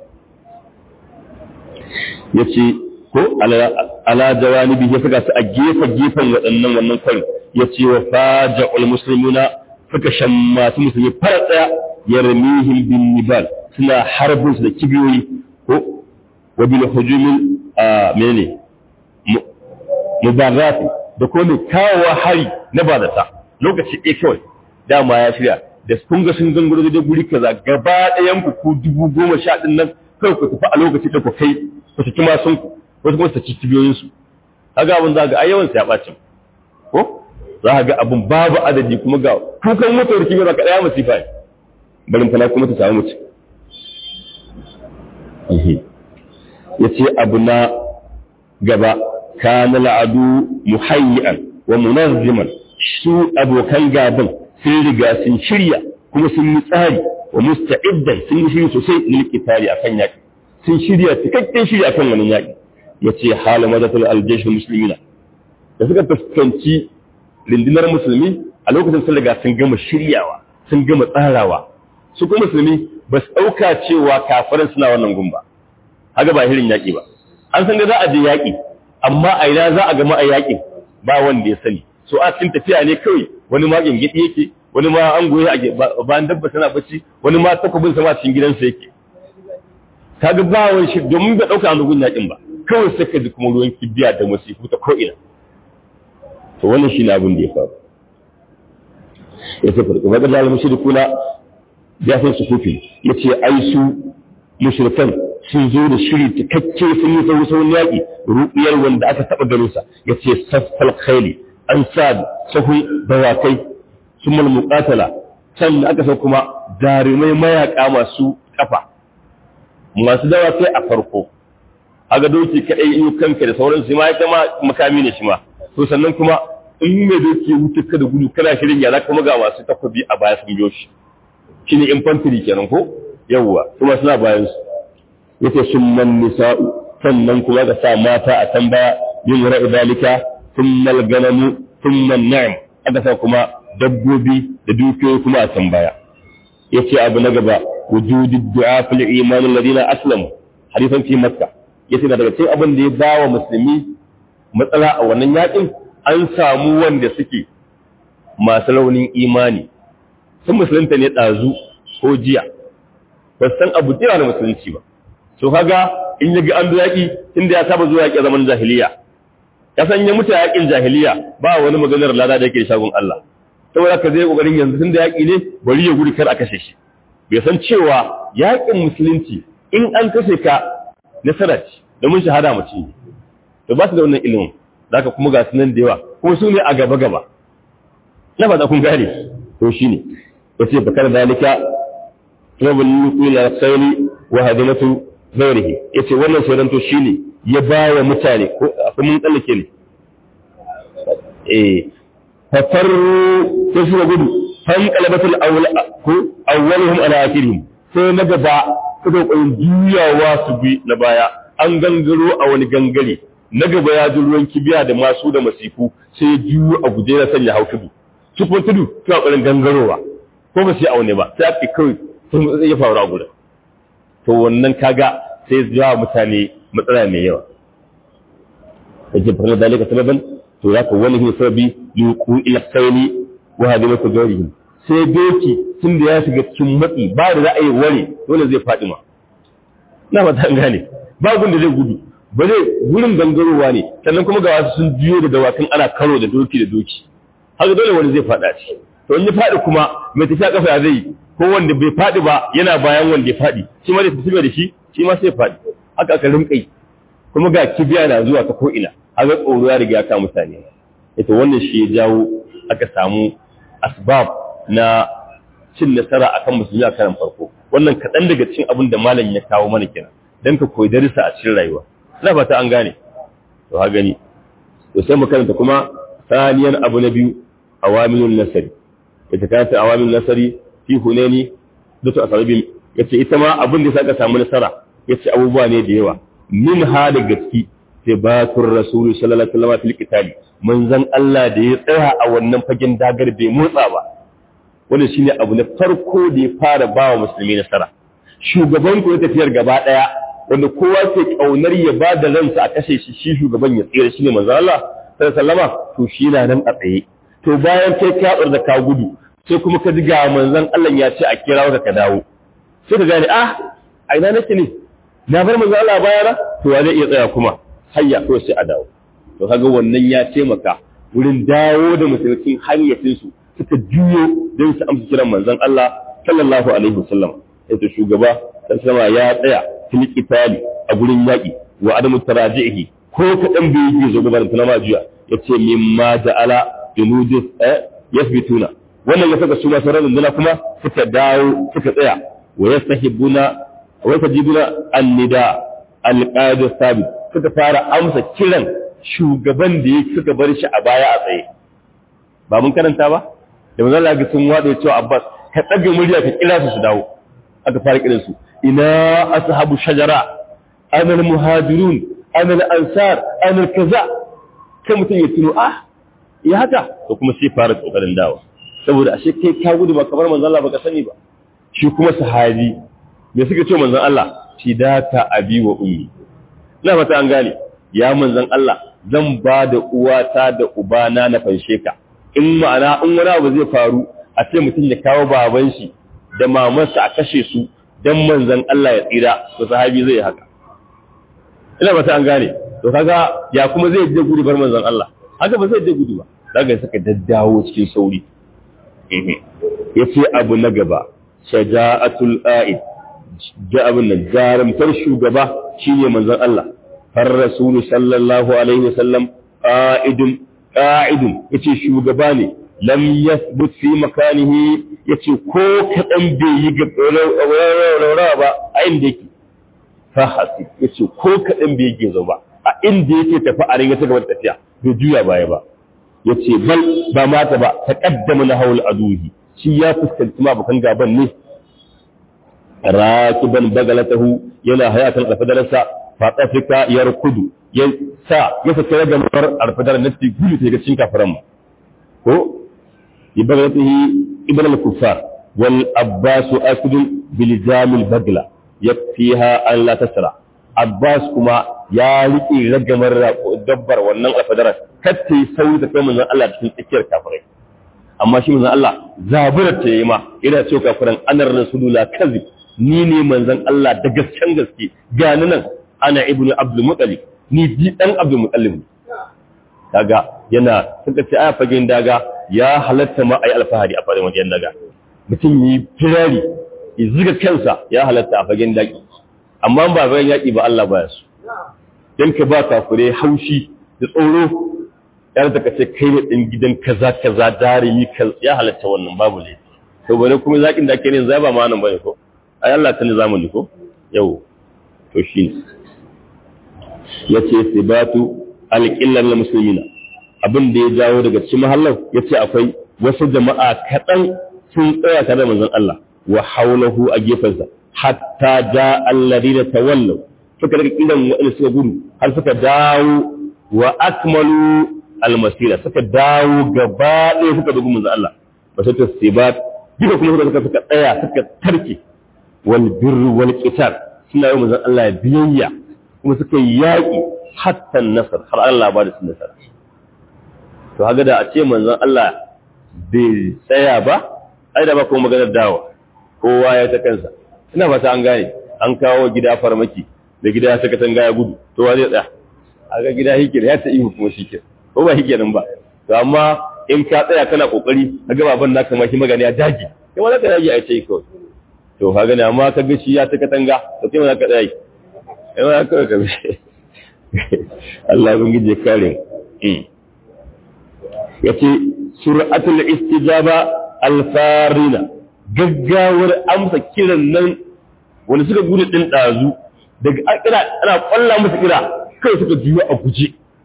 A: yace ko ala jawanibi ya saka su a gefe gefen waɗannan wannan kwarin yace wa faja'ul muslimuna suka shammatu musulmi fara tsaya yarmihim bin nibal suna harbin su da kibiyoyi ko wa bil hujumin menene mubarrati da kuma mai kawowa hari na bazata lokaci ɗaya kawai dama ya shirya da kun ga sun gangaro da guri kaza gaba ɗayan ku ku dubu goma sha ɗin nan kawai ku tafi a lokaci da ku kai ku saki masun ku wasu kuma su ci cibiyoyin su kaga abin za ga ai yawan ya ɓaci ko za ga abin babu adadi kuma ga kukan mutuwar kibiyar ka ɗaya masifa ne barin fana kuma ta samu mutum ya ce abu na gaba kana la'adu muhayyan wa munazziman su abokan gaban sun riga sun shirya kuma sun yi tsari wa musta'iddan sun yi shiri sosai lil qitali akan yaki sun shirya cikakken shiri akan wannan yaki yace hala madatul aljaysh muslimina da suka fuskanci lindinar musulmi a lokacin sun riga sun gama shiryawa sun gama tsarawa su kuma musulmi ba su ɗauka cewa kafirin suna wannan gumba haka ba hirin yaƙi ba an san da za a je yaƙi amma a ina za a gama a yaƙin ba wanda ya sani so a cikin tafiya ne kawai wani ma gingidi yake wani ma an goye a bayan dabba tana bacci wani ma takobin sama cikin gidansa yake kaga ba wani shi domin bai ɗauka an yaƙin ba kawai sai ka ji kuma ruwan kibiya da masifu ta ko'ina to wannan shi ne abin da ya faru ya ce farko wadda zalim shirkuna ya san su kufi ya ce ai su mushrikan sun zo da shiri cikakke sun yi sauran sauran yaƙi ruɓiyar wanda aka taɓa ganinsa ya ce saffal khaili an sa sahun dawakai sun mal muƙatala can aka sa kuma jarumai mayaƙa masu ƙafa masu dawakai a farko aga doki kaɗai in kanka da sauransu ma ya kama makami ne shi ma to sannan kuma in mai doki wuce ka da gudu kana shirin yana kuma ga masu takobi a baya sun biyo shi shine infantry kenan ko yawwa kuma suna bayan su yace summan nisa'u sannan kuma ga sa mata a can baya yin ra'i dalika thummal ganamu thumman na'am aka sa kuma dabbobi da dukiyoyi kuma a can baya yace abu na gaba wujudi du'a fil iman alladhina aslamu hadisan fi makka yace da daga cikin abin da ya bawa musulmi matsala a wannan yakin an samu wanda suke masu raunin imani sun musulunta ne ɗazu ko jiya ba san abu jira da musulunci ba so kaga in ya ga an yaƙi inda ya saba zuwa yaƙi zaman jahiliya ya san ya mutu yaƙin jahiliya ba wani maganar lada da yake da shagun Allah saboda ka zai kokarin yanzu tunda yaƙi ne bari ya gudu kar a kashe shi bai san cewa yaƙin musulunci in an kashe ka nasara ce domin shahada mace ne to ba su da wannan ilimin zaka kuma ga sunan da yawa kuma su ne a gaba gaba na fata kun gane to shine yace bakar dalika rabul yuqil al-sayli wa hadinatu ghairihi yace wannan sai to shine ya baya mutane ko akwai mun tsallake ne eh fafarru sai suka gudu fan qalabatul awwal ko awwaluhum ala akhirihim sai na gaba suka koyi juyawa su bi na baya an gangaro a wani gangare na gaba ya ji ruwan kibiya da masu da masifu sai juyo a guje na sanya hau tudu su kuma tudu suna ƙoƙarin gangarowa ko ba su yi aune ba sai aka kawai sun ya faru a gudan to wannan kaga sai zuwa mutane matsala mai yawa yake fara dalika sababan to ya ka wani hin sababi yuqu ila sayli wa hadimatu gawrihim sai doki tun da ya shiga cikin matsi ba da za a yi ware dole zai faɗi ma na ba ta gane ba gun da zai gudu ba zai gurin gangarowa ne sannan kuma ga wasu sun juyo da dawakan ana karo da doki da doki haka dole wani zai faɗa ci to in ya faɗi kuma mai tafiya kafa ya zai ko wanda bai faɗi ba yana bayan wanda ya faɗi shi ma da tafi da shi shi ma sai faɗi haka aka rinka yi kuma ga kibiya na zuwa ta ko'ina haka tsoro ya riga ya kama mutane ita wannan shi ya jawo aka samu asbab na cin nasara akan musulmi a karan farko wannan kaɗan daga cikin abin da malam ya kawo mana kenan don ka koyi darisa a cikin rayuwa ina fata an gane to ha gani to sai mu karanta kuma saniyan abu na biyu awamilun nasari ita kanta awamilun nasari fi hunani da su asabi yace ita ma abin da saka samu nasara yace abubuwa ne da yawa min ha da gaski sai batur rasul sallallahu alaihi wasallam fil qitali manzon Allah da ya tsaya a wannan fagen dagar bai motsa ba wannan shine abu na farko da ya fara bawa musulmi nasara shugaban ku tafiyar gaba daya wanda kowa ke kaunar ya ba da ransa a kashe shi shi shugaban ya tsira shi ne manzo Allah sallama to shi na nan a tsaye to bayan kai ka da ka gudu sai kuma ka ji ga manzon Allah ya ce a kira ka ka dawo sai ka gane ah a ina nake ne na bar manzon Allah baya na to wa zai iya tsaya kuma hayya ko sai a dawo to kaga wannan ya taimaka wurin dawo da musulmin hayyacin su suka juyo don su amsa kiran manzon Allah sallallahu alaihi wasallam sai shugaba sallama ya tsaya fil qitali a gurin yaki wa adamu tarajihi ko kadan bai yi zo gaban tana majiya yace mimma ja'ala junudis eh yasbituna wannan ya saka su ma sauran dinduna kuma suka dawo suka tsaya wa yastahibuna wa yastajibuna an-nida al-qa'id sabit suka fara amsa kiran shugaban da yake suka bar shi a baya a tsaye ba mun karanta ba da manzon Allah ga sun wada cewa Abbas ka tsage murya ka kira su su dawo aka fara kiran su ina ashabu shajara ana muhajirun ana ansar ana kaza kai mutum ya tuno ah ya haka to kuma sai fara kokarin dawo saboda ashe kai ka gudu ba kamar manzon Allah baka sani ba shi kuma sahabi me suka ce manzon Allah fidaka abi wa ummi ina fata an gane ya manzon Allah zan ba da uwata da ubana na fanshe ka in ma'ana in wani abu zai faru a ce mutum ya kawo baban shi da mamansa a kashe su dan manzon Allah ya tsira to sahabi zai yi haka ina ba ta an gane to kaga ya kuma zai je gudu bar manzon Allah haka ba zai je gudu ba daga saka daddawo cikin sauri yace abu na gaba shaja'atul a'id ja abin nan jarumtar shugaba shine manzon Allah har rasulu sallallahu alaihi wasallam qa'idun qa'idun yace shugaba ne lam yathbut fi makanihi yace ko kadan bai yi ga rawa ba a inda yake fa hasi yace ko kadan bai yi ba a inda yake tafi a ringa ta gaba tafiya bai juya baya ba yace bal ba mata ba taqaddama na haul aduhi shi ya fuskanci ma bakan gaban ne rakiban bagalatahu yana hayatan alfadarsa fa tsafika yarkudu ya sa ya saka ga mar alfadar nafsi gudu ta ga cikin kafiran ko ibagalatihi ibn al-kuffar wal abbas asd bil jamil bagla yakfiha an la tasra abbas kuma ya riƙe ragamar dabbar wannan alfadarar katta yi sauri ta kai manzon Allah cikin tsakiyar kafirai amma shi manzon Allah zaburar ta yi ma yana cewa kafiran anar rasulullah kazib ni ne manzon Allah da gasken gaske gani nan ana ibnu abdul muttalib ni bi dan abdul muttalib kaga yana suka ce aya fagen daga ya halatta ma ai alfahari a fagen wajen daga mutum yi firari ya ziga kansa ya halatta a fagen daki amma ba bayan yaki ba Allah baya su dan ka ba kafure haushi da tsoro yar ta kace kai ne din gidan kaza kaza darimi kan ya halatta wannan babu ne to bare kuma zakin da ake ne zai ba ma nan bane ko ai Allah ta zamani ko yau to shine yace sibatu alqillan lil muslimina abin da ya jawo daga cikin mahallar yace akwai wasu jama'a kadan sun tsaya tare da manzon Allah wa haulahu a gefensa hatta ja alladina tawallaw suka daga kiran wa'anda suka gudu har suka dawo wa akmalu almasira suka dawo gaba ɗaya suka dugu manzon Allah ba sai ta sibat duka kuma suka suka tsaya suka tarke wal birru wal qital suna yi manzon Allah biyayya kuma suka yaƙi hatta nasar har Allah ba da su nasara to haka da a ce manzon Allah bai tsaya ba ai da ba kuma maganar dawa kowa ya ta kansa ina fata an gane an kawo gida farmaki da gida ya saka tanga ya gudu to wa zai tsaya a ga gida hikir ya ta ihu kuma shi ko ba hikirin ba to amma in ka tsaya kana kokari ka ga baban naka ma shi magana ya dage kai ma za ka dage a ce kawai to ka gane amma ka ga shi ya saka tanga to kai ma za ka tsaya kai ma za ka ka Allah ya bangije kare yace sur'atul istijaba alfarina gaggawar amsa kiran nan wanda suka gudu din dazu daga kira ana kwalla musu kira kai suka juyo a guje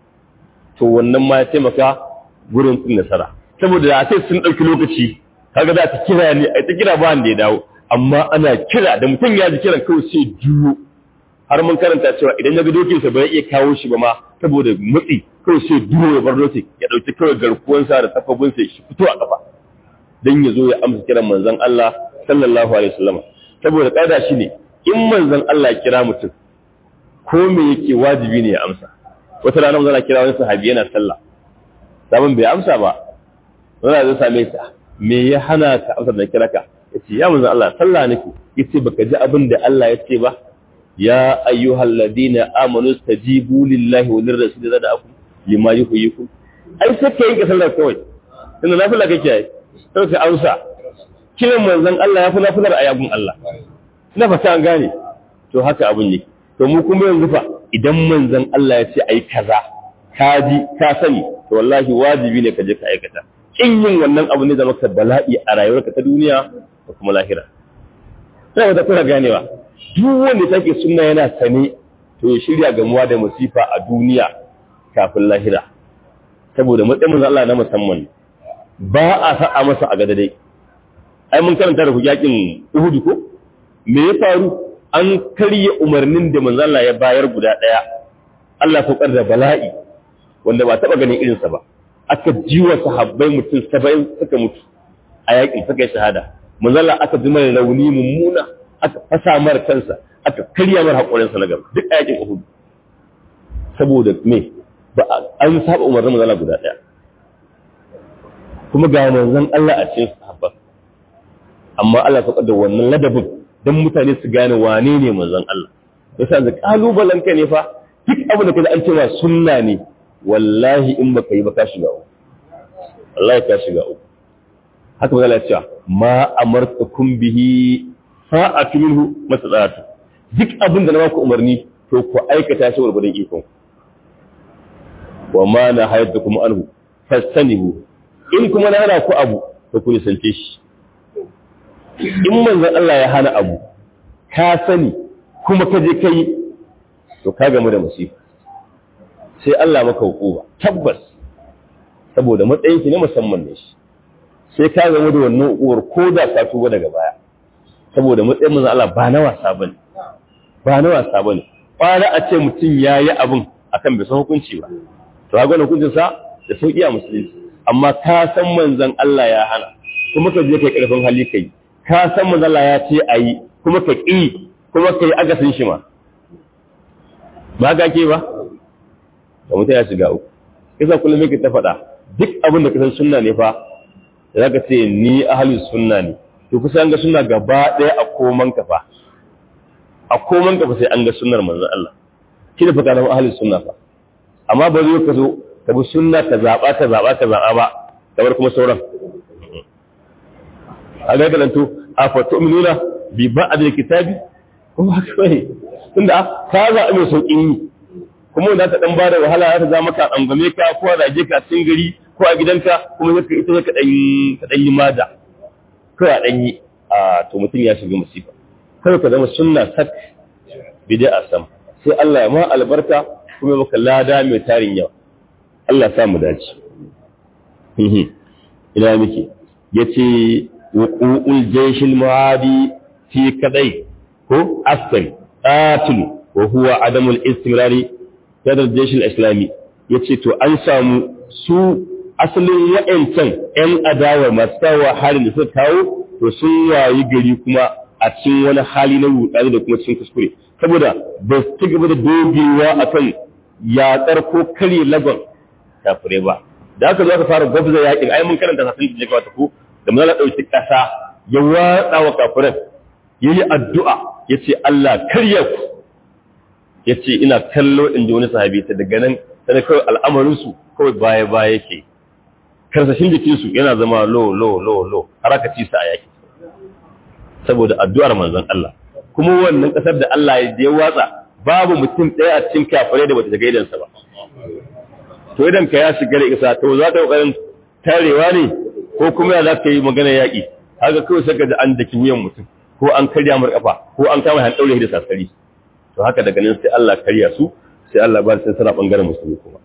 A: to wannan ma ya taimaka gurin tsin nasara saboda da sai sun dauki lokaci kaga za ta kira ne ai ta kira ba wanda ya dawo amma ana kira da mutum ya ji kiran kawai sai juyo har mun karanta cewa idan ya ga dokinsa ba ya iya kawo shi ba ma saboda mutsi kawai sai duro ya bar dokin ya dauki kawai garkuwansa da tafabinsa shi fito a kafa dan ya zo ya amsa kiran manzon Allah sallallahu alaihi wasallam saboda kada shi ne in manzon Allah ya kira mutum ko me yake wajibi ne ya amsa wata rana manzon kira wani sahabi yana sallah sabon bai amsa ba wanda zai same sa me ya hana ka amsa da kira ka yace ya manzon Allah sallah nake yace baka ji abin da Allah ya ce ba ya ayyuhal ladina amanu stajibu lillahi wa lirrasul da da'akum lima yuhyikum ai sai ka yanke sallar kawai tunda nafila kake yi sai ka amsa kiran manzon Allah ya fi nafilar ayabun Allah ina fata an gane to haka abun yake to mu kuma yanzu fa idan manzon Allah ya ce ai kaza ka ji ka sani to wallahi wajibi ne ka je ka aikata kin yin wannan abu ne da maka bala'i a rayuwarka ta duniya da kuma lahira sai wata kuna ganewa duk wanda take sunna yana sane to ya shirya gamuwa da musifa a duniya kafin lahira saboda matsayin manzon Allah na musamman ba a sa'a masa a gada dai ai mun karanta da ku yakin Uhud ko me ya faru an karye umarnin da manzon Allah ya bayar guda daya Allah ya da bala'i wanda ba taba ganin irinsa ba aka jiwa sahabbai mutum 70 suka mutu a yakin suka yi shahada manzon Allah aka ji mai rauni mummuna aka fasa mara kansa aka karya mara haƙorinsa na gaba duk a yakin Uhud saboda me ba an saba umarnin manzon Allah guda daya kuma ga manzon Allah a cikin sahabba amma Allah ya da wannan ladabin dan mutane su gane wane ne manzon Allah yasa da kalubalen ka ne fa duk abin da kaji an cewa sunna ne wallahi in baka yi ba ka shiga uku wallahi ka shiga uku haka manzon Allah ya ce ma amartukum bihi fa'atu minhu masadatu duk abin da na baku umarni to ku aikata shi gurgurdan ikon wa ma na hayatukum anhu fastanihu in kuma na hana ku abu to ku nisance shi in manzon Allah ya hana abu ka sani kuma ka je kai to ka gamu da musifa sai Allah maka hukuma tabbas saboda matsayin ki ne musamman ne shi sai ka gamu da wannan hukumar ko da ka tuba daga baya saboda matsayin manzon Allah ba na wasa bane ba na wasa bane kwana a ce mutum yayi abin akan bai san hukunci ba to ga hukuncin sa da sauki a musulunci amma ka san manzon Allah ya hana kuma ka je kai karfin hali kai ka san manzon Allah ya ce ayi kuma ka ki kuma kai agasin shi ma ba ga ke ba da mutum ya shiga uku kisa kullum yake ta faɗa duk abin da ka san sunna ne fa za ka ce ni ahlus sunna ne to kusa an ga sunna gaba ɗaya a koman ka fa a koman ka fa sai an ga sunnar manzon Allah kina fa kana ahlus sunna fa amma ba zai ka zo ka bi sunna ka zaɓa ka zaɓa ka zaɓa ba kamar kuma sauran a ga galanto a fatu minuna bi ba a da kitabi ko haka bane tunda ka zaɓi mai sauƙin yi kuma wanda ta dan ba da wahala za ta za maka angame ka ko a rage ka cikin gari ko a gidanka kuma zaka ita ka dan ka dan yi mada ko a dan yi a to mutum ya shiga musiba kai ka zama sunna sak bid'a sam sai Allah ya ma albarka kuma maka lada mai tarin yawa Allah ya sa mu dace ina miki yace wuqu'ul jayshil muadi fi kadai ko asfal qatil wa huwa adamul istimrari kadar jayshil islami yace to an samu su asalin wa'ancan ƴan adawa masu kawo halin da suka kawo to sun wayi gari kuma a cikin wani hali na rudani da kuma cikin kuskure saboda ba su ci gaba da dogewa akan yaƙar ko kare lagon kafirai ba da aka zo aka fara gwabza yaƙin ai mun karanta sasin da wata ko da mun ɗauki ƙasa ya watsa wa kafiran ya yi addu'a ya ce Allah karya ku ya ce ina kallo in ji wani sahabi ta daga nan sai kawai al'amarinsu kawai baya baya yake karsashin jikinsu yana zama lo lo lo lo har aka ci su a yaƙi saboda addu'ar manzon Allah kuma wannan ƙasar da Allah ya watsa babu mutum ɗaya a cikin kafirai da bata shiga idansa ba to idan ka ya shiga da isa to za ka kokarin tarewa ne ko kuma ya za ka yi magana yaƙi haka kawai saka da an daki wuyan mutum ko an karya mar kafa ko an kama han daure da sasari to haka daga nan sai Allah karya su sai Allah ba sai sana bangaren musulmi kuma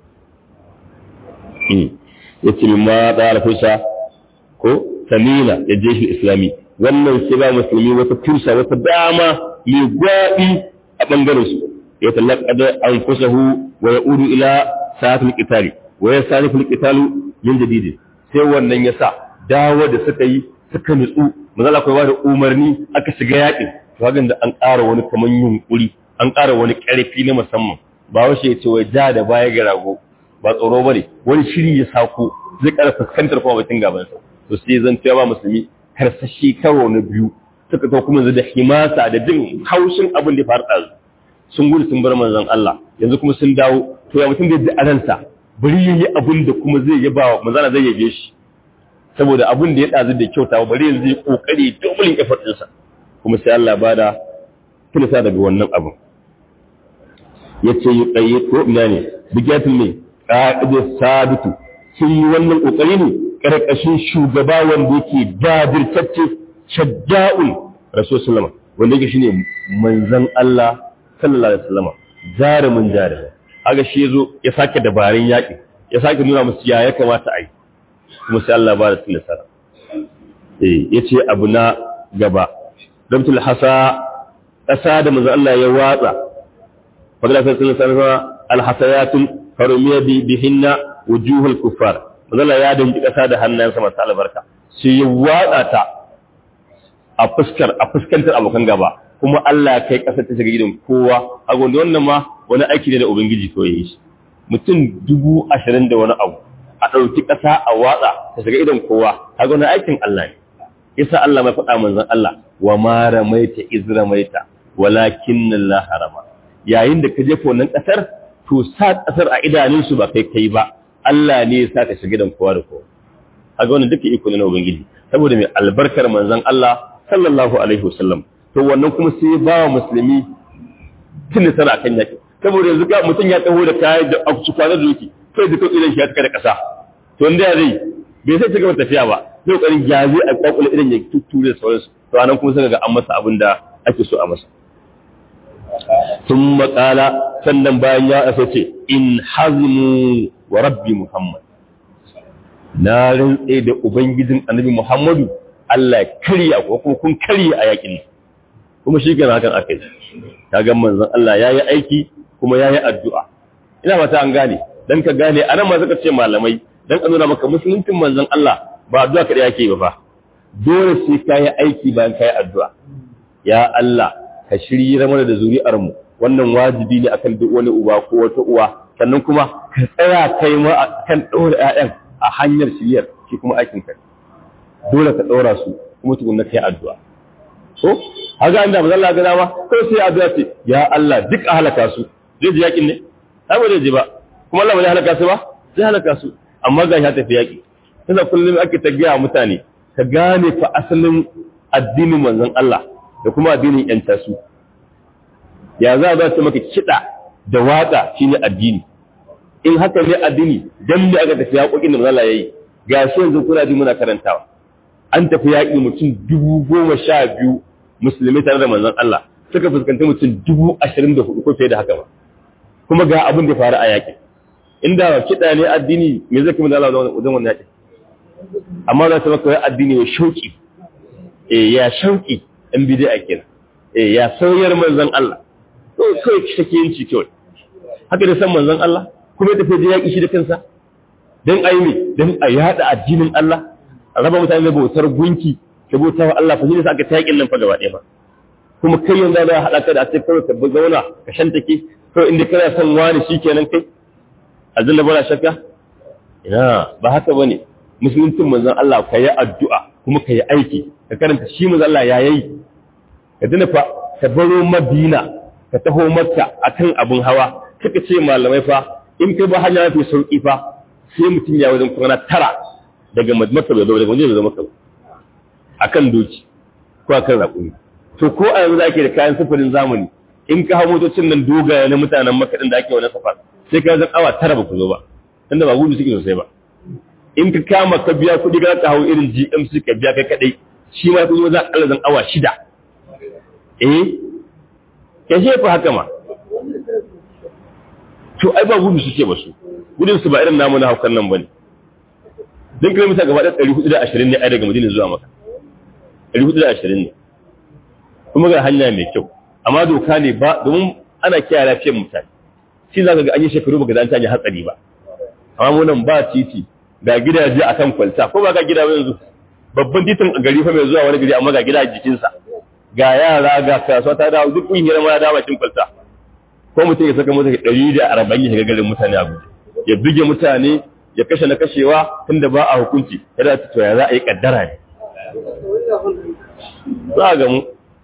A: yace min ma da alfusa ko samina ya je shi islami wannan sai ba musulmi wata fursa wata dama mai gwaɗi a bangaren su ya talaqada anfusahu wa ya'udu ila sa'atul qitali wa yasarifu al-qitalu min jadid sai wannan yasa dawo da suka yi suka nutsu manzo akwai ba da umarni aka shiga yaƙin to hakan da an ƙara wani kaman yunkuri an ƙara wani ƙarfi na musamman ba wace ya ce wai ja da baya ga rago ba tsoro bane wani shiri ya sako zai ƙara fuskantar kuma batun gaban sa to sai zan ba musulmi karsashi karo na biyu suka to kuma da himasa da jin haushin abin da ya faru ɗazu sun gudu sun bar manzon Allah yanzu kuma sun dawo to ya mutum da ji a ransa bari yayi abin da kuma zai yaba wa manzon zai yabe shi saboda abin da ya dazu da kyauta bari yanzu ya kokari doubling effort ɗinsa kuma sai Allah bada kilisa daga wannan abin yace yi tsaye ko ina ne bigatul ne qa'id sabitu sun yi wannan kokari ne karkashin shugaba wanda yake dadirtacce shadda'ul rasul wanda yake shine manzon Allah sallallahu alaihi wasallam jarumin jarumi haka shi yazo ya sake dabarun yaki ya sake nuna musu ya ya kamata ai kuma sai Allah ba da tilasara eh yace abu na gaba dabtul hasa kasa da manzo Allah ya watsa fadla sallallahu alaihi wasallam alhasayatun farumiya bi bihinna wujuhul kuffar manzo Allah ya danji kasa da hannayensa masu albarka sai ya watsa ta a fuskar a fuskantar abokan gaba kuma Allah ya kai ƙasar ta shiga gidan kowa a gwanda wannan ma wani aiki ne da Ubangiji ko ya yi shi mutum dubu ashirin da wani abu a ɗauki ƙasa a watsa ta shiga idan kowa a gwanda aikin Allah ne yasa Allah mai faɗa manzon Allah wa ma ramaita iz ramaita walakin Allah harama yayin da ka jefa wannan ƙasar to sa ƙasar a idanunsu ba kai kai ba Allah ne ya sa ta shiga gidan kowa da kowa a ga wannan duka iko ne na Ubangiji saboda mai albarkar manzon Allah sallallahu alaihi wasallam to wannan kuma sai ba wa musulmi tun da sana kan yaki saboda yanzu ga mutum ya taho da kayan da a su kwanar doki sai da kawai idan shi ya tsaka da ƙasa to wanda ya zai bai sai cigaba tafiya ba sai kokarin jazi a kwakwale idan ya tutture sauransu to anan kuma sai ga an masa abin da ake so a masa sun makala sannan bayan ya asa ce in hazmu wa rabbi muhammad na rantse da ubangijin annabi muhammadu Allah karya ko kuma kun karya a yakin nan kuma shi kenan hakan aka yi ta ga manzon Allah ya yi aiki kuma ya yi addu'a ina mata an gane dan ka gane anan ma suka ce malamai dan ka nuna maka musuluncin manzon Allah ba addu'a kada yake ba fa dole sai ka yi aiki bayan ka yi addu'a ya Allah ka shirye mana da zuri'ar mu wannan wajibi ne akan duk wani uba ko wata uwa sannan kuma ka tsaya kai ma kan ɗora ƴaƴan a hanyar shiryar shi kuma aikin ka dole ka ɗora su kuma tukunna kai addu'a ko haka inda manzo Allah ga dama ko sai addu'a ce ya Allah duk a halaka su zai ji yakin ne ai ba zai ji ba kuma Allah ba zai halaka su ba zai halaka su amma ga ya tafi yaki tunda kullum ake ta gaya mutane ka gane fa asalin addinin manzon Allah da kuma addinin yan tasu ya za ba su maka kida da watsa shine addini in haka ne addini dan me aka tafi yaƙoƙin da manzon Allah yayi gashi yanzu kuna ji muna karantawa an tafi yaƙi mutum dubu goma sha biyu musulmi tare da manzon Allah suka fuskanci mutum dubu ashirin da hudu ko fiye da haka ba kuma ga abin da faru a yaƙi inda kiɗa ne addini me zai kuma da Allah wajen wannan yaƙi amma za su maka wai addini ya shauƙi eh ya shauƙi in bi dai a kenan eh ya sauyar manzon Allah to kai shake yanci kawai haka da san manzon Allah kuma ya tafi da yaƙi shi da kansa dan ayi ne dan a yada addinin Allah a raba mutane da bautar gunki da bautar wa Allah fa shi ne aka ta yaƙin nan fa gaba ɗaya ba kuma kai yanzu za a haɗa ka da a ce kawai ka zauna ka shantake kawai inda kana son wani shikenan kai aljanna bana shakka ina ba haka bane musuluncin manzon Allah ka yi addu'a kuma ka yi aiki ka karanta shi manzon Allah ya yi ka dina fa ka baro Madina ka taho Makka akan abun hawa kaka ce malamai fa in kai ba hanya mafi sauki fa sai mutum ya wajen kwana tara daga Makka bai zo daga wajen zo Makka akan doki ko akan raƙumi to ko a yanzu da ake da kayan sufurin zamani in ka hau motocin nan dogaye na mutanen Makka din da ake wani safar sai ka zan awa tara ba ku zo ba tunda ba gudu suke sosai ba in ka kama ka biya kuɗi ka hau irin GMC ka biya kai kadai shi ma kuma za ka zan awa shida eh ke ce fa haka ma to ai ba gudu suke ba su gudun su ba irin namu na haukan nan bane dan kilomita gaba da 420 ne ai daga Madina zuwa Makka 420 ne kuma ga hanya mai kyau amma doka ne ba domin ana kiyaye lafiyar mutane shi za ka ga an yi shekaru baka da an tanya hatsari ba amma mu nan ba titi ga gidaje akan kwalta ko ba ga gida yanzu babban titin a gari fa mai zuwa wani gari amma ga gida a jikinsa ga yara ga kasuwa ta dawo duk kungiyar ma da bakin kwalta ko mutum ya saka mota ɗari da arba'in ya shiga garin mutane a guje ya buge mutane ya kashe na kashewa tunda ba a hukunci kada ta to ya za a yi kaddara ne za a gamu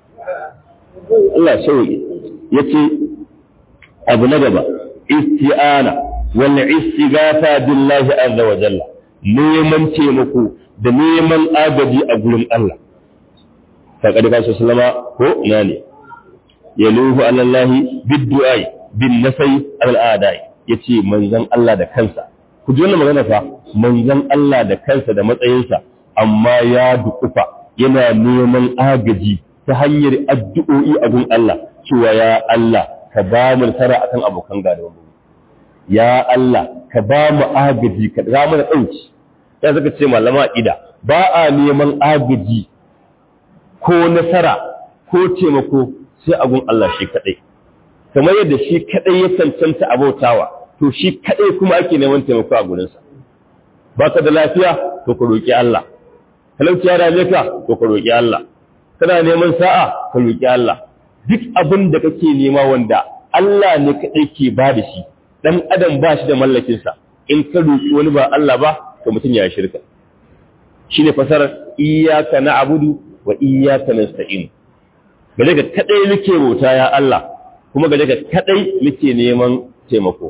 A: Allah sauki yace abu na gaba isti'ana wal istighatha billahi azza wa jalla neman taimako da neman agaji a gurin Allah faqad ka sallama ko ina ne yaluhu ala Allah biddu'a bin nasai al adai yace manzon Allah da kansa ku ji wannan magana fa manzon Allah da kansa da matsayinsa amma ya dukufa yana neman agaji ta hanyar addu'o'i a gun Allah cewa ya Allah ka ba mu nasara akan abokan gadawa mu ya Allah ka ba mu agaji ka ga mu dauki ya zaka ce malama ida ba a neman agaji ko nasara ko taimako sai a gun Allah shi kadai kamar yadda shi kadai ya cancanta abautawa to shi kadai kuma ake neman taimako a gurinsa baka da lafiya to ka roki Allah talauci ya dame ka to ka roki Allah kana neman sa'a ka roki Allah duk abin da kake nema wanda Allah ne kaɗai ke ba da shi ɗan adam ba shi da mallakinsa in ka roƙi wani ba Allah ba to mutum ya shirka shi ne fasarar iyaka na abudu wa iyaka na sta'in gare ka kaɗai muke bauta ya Allah kuma gare ka kaɗai muke neman taimako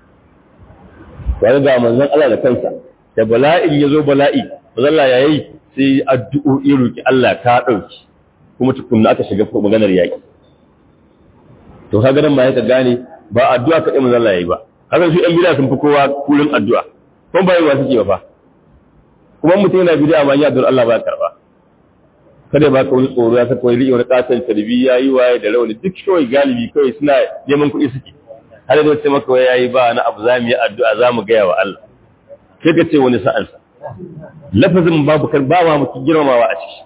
A: wani ga manzon Allah da kansa da bala'in ya zo bala'i manzon Allah ya yi sai addu'o'i roƙi Allah ka ɗauki kuma tukunna aka shiga maganar yaƙi to kaga nan ba ya gane ba addu'a kaɗai manzon Allah yayi ba kaga su ɗan bid'a sun fi kowa kullun addu'a kuma ba yawa suke ba fa kuma mutum yana bid'a ma ya addu'ar Allah ba karba kada ba ka wani tsoro ya saka wani wani katon tarbiyya yi waye da rawani duk kawai galibi kawai suna neman kuɗi suke har da wata maka wai yayi ba na abu za mu yi addu'a za mu gaya wa Allah sai ka ce wani sa'ansa lafazin babu kan ba ma mutum girmamawa a ciki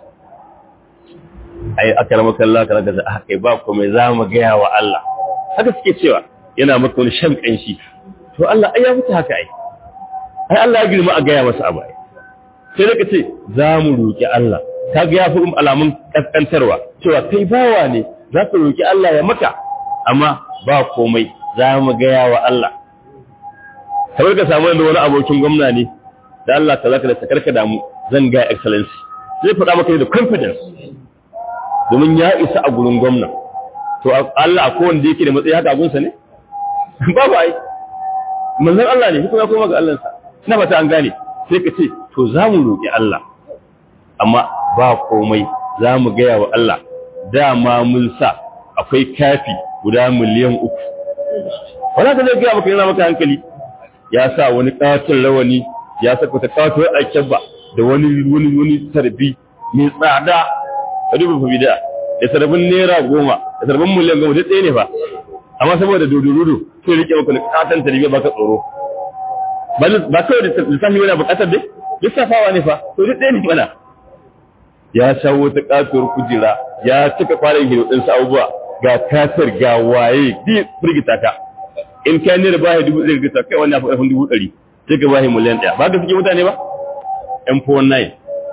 A: ai akramaka Allah kana da haka ba ko mai za mu gaya wa Allah haka suke cewa yana maka wani shan kanshi to Allah ai ya mutu haka ai ai Allah ya girma a gaya masa abu ai sai da ce za mu roki Allah ka ga ya fi alamun kaskantarwa cewa kai bawa ne za ka roki Allah ya maka amma ba komai za mu gaya wa Allah kamar ka samu da wani abokin gwamna ne da Allah ta zaka da takarka damu zan ga excellency zai faɗa maka da confidence domin ya isa a gurin gwamna to Allah ko wanda yake da matsayi haka abunsa ne babu ai manzon Allah ne kuma ya koma ga Allah sa ina fata an gane sai ka ce to za mu roƙi Allah amma ba komai za mu gaya wa Allah dama mun sa akwai kafi guda miliyan uku wala ka zai gaya maka yana maka hankali ya sa wani katon rawani ya saka ta katon alkyabba da wani wani wani tarbi mai tsada ka duba fa bida da sarbin naira goma da sarbin miliyan goma duk ɗaya ne fa amma saboda dodododo sai rike maka na katon tarbi baka tsoro ba kawai da lissafi wani bukatar dai lissafawa ne fa to duk ɗaya ne mana ya shawo ta katuwar kujera ya cika kwanan hiro ɗinsu abubuwa ga kasar ga waye bi firgita ka in ka ne da bahi dubu ɗari gita kai wannan faɗin dubu ɗari sai ka bahi miliyan ɗaya ba ka suke mutane ba m49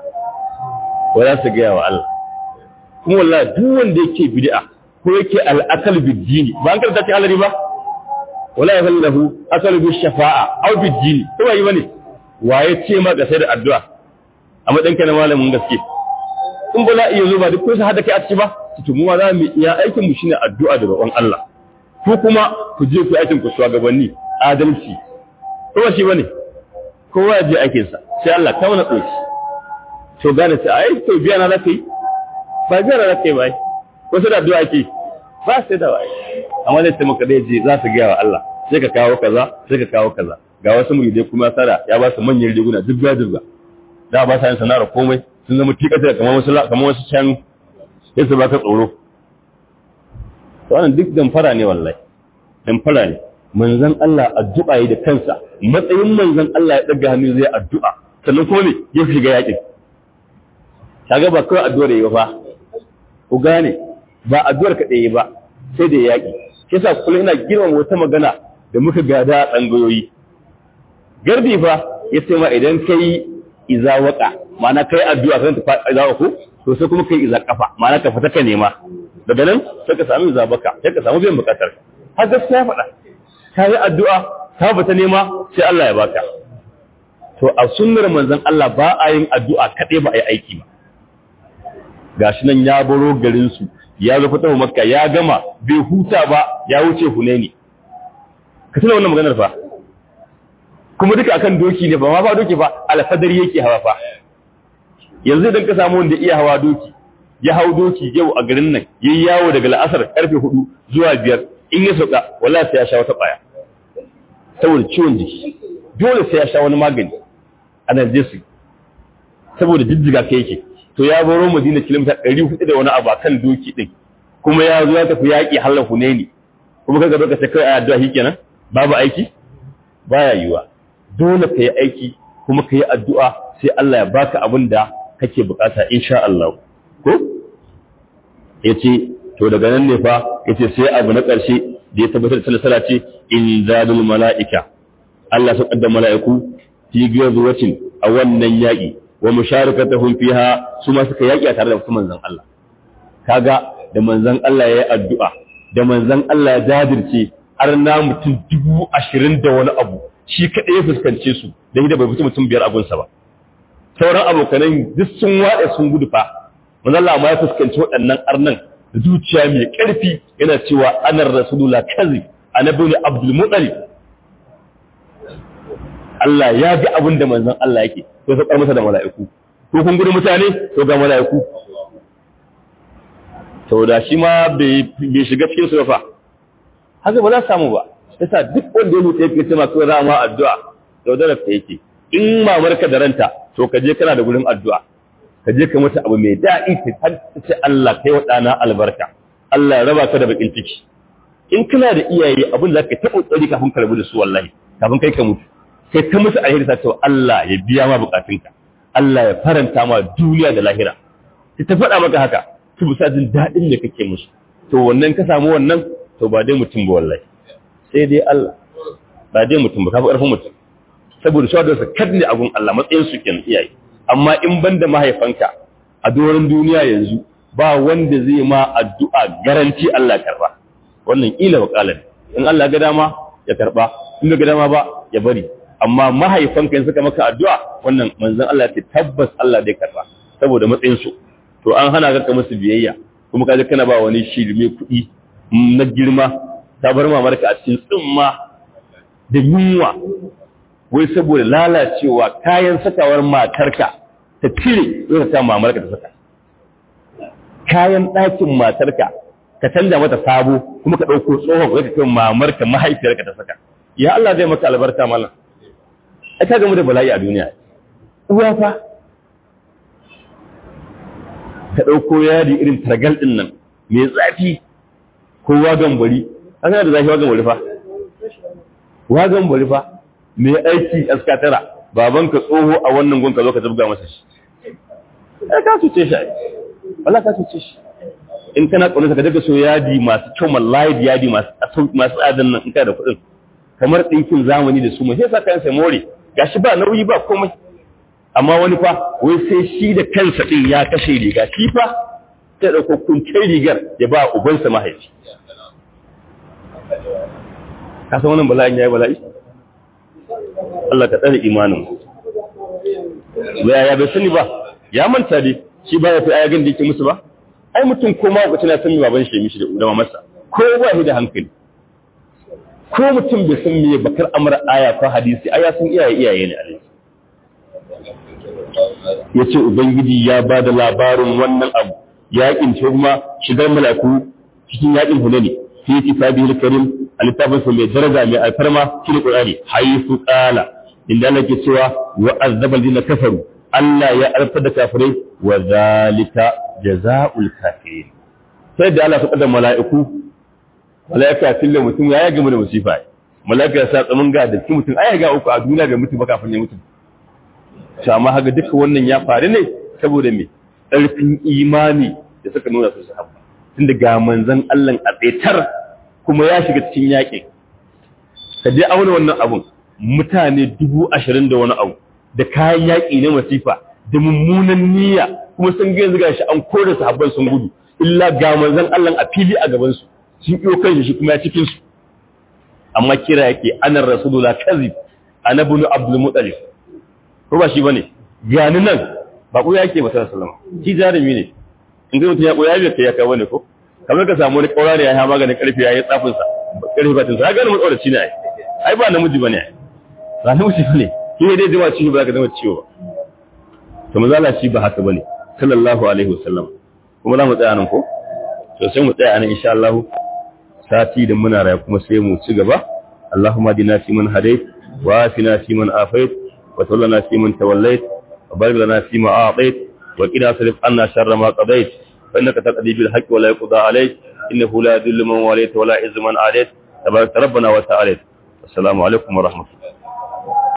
A: wa za su gaya wa Allah kuma wallah duk wanda yake bid'a ko yake al'akal biddini ba an karanta cikin alari ba wala ya falla lahu akal bi shafa'a aw biddini ko yi bane waye ce ma ga sai da addu'a a matsayin ka na malamin gaske in ba za iya zo ba duk kun hada kai a ciki ba to mu za mu iya aikin mu shine addu'a da roƙon Allah ko kuma ku je ku aikin ku shugabanni adalci ko ba shi bane kowa ya je aikin sa sai Allah ta wani tsoki to gane sai ai to biya na zaka yi ba biya na zaka yi ba ko sai da addu'a ake ba sai da wai amma dai sai maka dai je za su ga wa Allah sai ka kawo kaza sai ka kawo kaza ga wasu muridai kuma sada ya ba su manyan riguna dubba dubba da ba sa yin sana'ar komai sun zama tikata kamar wasu kamar wasu can sai su baka tsoro wannan duk damfara ne wallahi damfara ne manzon Allah addu'a yi da kansa matsayin manzon Allah ya daga hannu zai addu'a sannan kuma ne ya shiga yakin kaga ba kawai addu'ar yayi ba ku gane ba addu'ar ka ɗaya ba sai da yaki shi yasa kullum ina girmama wata magana da muka gada a tsangayoyi garbi fa ya ce ma idan kai iza waka ma'ana kai addu'a kan ta iza ku to sai kuma kai iza kafa ma'ana ka fita ka nema daga nan sai ka samu iza baka sai ka samu biyan bukatar har gaskiya faɗa ka yi addu'a ka fita nema sai Allah ya baka to a sunnar manzon Allah ba a yin addu'a kaɗai ba a yi aiki ba gashi nan ya baro garin su ya zo fita makka ya gama bai huta ba ya wuce hunaini ka tuna wannan maganar fa kuma duka akan doki ne ba ma ba doki ba alfadar yake hawa fa yanzu idan ka samu wanda iya hawa doki ya hau doki yau a garin nan yayi yawo daga la'asar karfe 4 zuwa 5 in ya sauka wallahi sai ya sha wata baya saboda ciwon jiki dole sai ya sha wani magani analgesic saboda jijjiga kai yake to ya baro Madina kilomita 400 da wani abu akan doki din kuma ya zo ya tafi yaki halar Hunaini kuma kaga doka sai kai addu'a shikenan babu aiki baya yiwa dole ka yi aiki kuma ka yi addu'a sai Allah ya baka abin da kake bukata insha Allah. Ko? Ya ce, to daga nan ne fa, ya ce sai abu na ƙarshe da ya tabbatar da salasala ce, in zadul mala'ika. Allah sun ƙaddar mala'iku, fi giyar zuwacin a wannan yaƙi, wa musharika ta fiha su ma suka yaƙi a tare da wasu manzan Allah. Kaga da manzan Allah ya yi addu'a, da manzan Allah ya jajirce har na mutum dubu ashirin da wani abu shi kaɗai ya fuskance su da da bai fito mutum biyar abunsa ba sauran abokanan duk sun waɗe sun gudu fa manzo Allah ma ya fuskanci waɗannan arnan da zuciya mai ƙarfi yana cewa anar rasulullah kazi annabi ne abdul muttalib Allah ya ga abin da manzon Allah yake to sai masa da mala'iku ko kun gudu mutane to ga mala'iku to da shi ma bai shiga cikin su fa haka ba za su samu ba yasa duk wanda ya mutu yake cewa ko za ma addu'a yaudarar ta yake in mamarka da ranta to ka je kana da gurin addu'a ka je ka mata abu mai daɗi ta ce Allah kai wa ɗana albarka Allah ya raba ka da bakin ciki in kana da iyaye abin da ka taɓa tsari kafin ka rabu da su wallahi kafin kai ka mutu sai ta musu alheri ta ce Allah ya biya ma bukatunka Allah ya faranta ma duniya da lahira sai ta faɗa maka haka su bisa jin daɗin da kake musu to wannan ka samu wannan to ba dai mutum ba wallahi sai dai Allah ba dai mutum ba kafa ƙarfin mutum saboda shi da sakar ne a gun Allah matsayin su kenan iyaye amma in banda mahaifanka a doron duniya yanzu ba wanda zai ma addu'a garanti Allah karba wannan kila wakalan in Allah ga dama ya karba in ga dama ba ya bari amma mahaifanka in suka maka addu'a wannan manzon Allah ya tabbas Allah zai karba saboda matsayin su to an hana ka musu biyayya kuma kaje kana ba wani shirme kuɗi na girma ta bar mamarka a cikin tsimma da yunwa wai saboda lalacewa kayan sakawar matarka ta cire zai ta mamarka ta saka kayan ɗakin matarka ka canja mata sabo kuma ka ɗauko tsohon ka kai mamarka mahaifiyarka ta saka ya Allah zai maka albarka mallam ai ka gamu da bala'i a duniya uwa fa ka ɗauko yadi irin targal ɗin nan mai zafi ko wagan bari an da zafi wagan bari fa wagan bari fa mai aiki askatara babanka tsoho a wannan gunka zo ka zabga masa shi ai ka cuce shi ai wala ka cuce shi in kana ƙaunar ka daga so yadi masu kyau mallahi yadi masu masu tsadan nan in kana da kuɗin kamar ɗinkin zamani da su mai sai sa kayan sai more gashi ba nauyi ba komai amma wani fa wai sai shi da kansa ɗin ya kashe riga shi fa sai ɗauko kuncin rigar ya ba ubansa mahaifi ka san wannan bala'in ya yi bala'i Allah ka tsare imanin ya ya bai sani ba ya manta dai shi ba ya fi ayagan da yake musu ba ai mutum ko ma ku tana san me baban shi mishi da mamarsa ko ba shi da hankali ko mutum bai san me bakar amara aya ko hadisi aya sun iyaye iyaye ne alai yace ubangiji ya ba da labarin wannan abu yakin kuma shigar malaku cikin yakin hunani fi kitabihil karim alittafin sa mai daraja mai alfarma cikin qur'ani haythu qala inda Allah ke cewa wa azzaba alladhina kafaru Allah ya alfa da kafirai wa zalika jazaa'ul kafirin sai da Allah ya kada mala'iku mala'ika tilla mutum ya gama da musifa mala'ika ya sa tsamin ga da mutum ai ga uku a duniya ga mutum ba kafin ya mutu to amma haka duka wannan ya faru ne saboda me ƙarfin imani da suka nuna su sahabba tunda ga manzon Allah a tsaitar kuma ya shiga cikin yaƙin ka je auna wannan abun mutane dubu ashirin da wani abu da kayan yaƙi na masifa da mummunan niyya kuma sun ga yanzu gashi an kore sahabban sun gudu illa ga manzon Allah a fili a gaban su sun iyo kan shi kuma ya cikin su amma kira yake ana rasulullah kazib ana ibn abdul muttalib ko ba shi bane gani nan ba ko yake ba sallallahu alaihi wasallam shi jarumi ne in ga mutum ya koya bai kai ya kai bane ko kamar ka samu wani kaura ne ya ha maganin karfi ya yi tsafin sa karfi batin sa ga mu shi ne ai ai ba namiji bane ai ba namiji bane shi ne dai jima ciwo ba ka zama ciwo ba to mazala shi ba haka bane sallallahu alaihi wasallam kuma za mu tsaya nan ko to sai mu tsaya nan insha Allah sati da muna raya kuma sai mu ci gaba Allahumma dina fi man hadait wa afina fi man afait wa tawallana fi man tawallait wa barik lana fi ma a'tait wa qina sarif anna sharra ma qadait fa innaka taqdi bil haqqi wa la yuqda alayk innahu la yadhillu man walayta wa la yuzillu man adait tabarak rabbana wa ta'ala assalamu alaikum wa rahmatullahi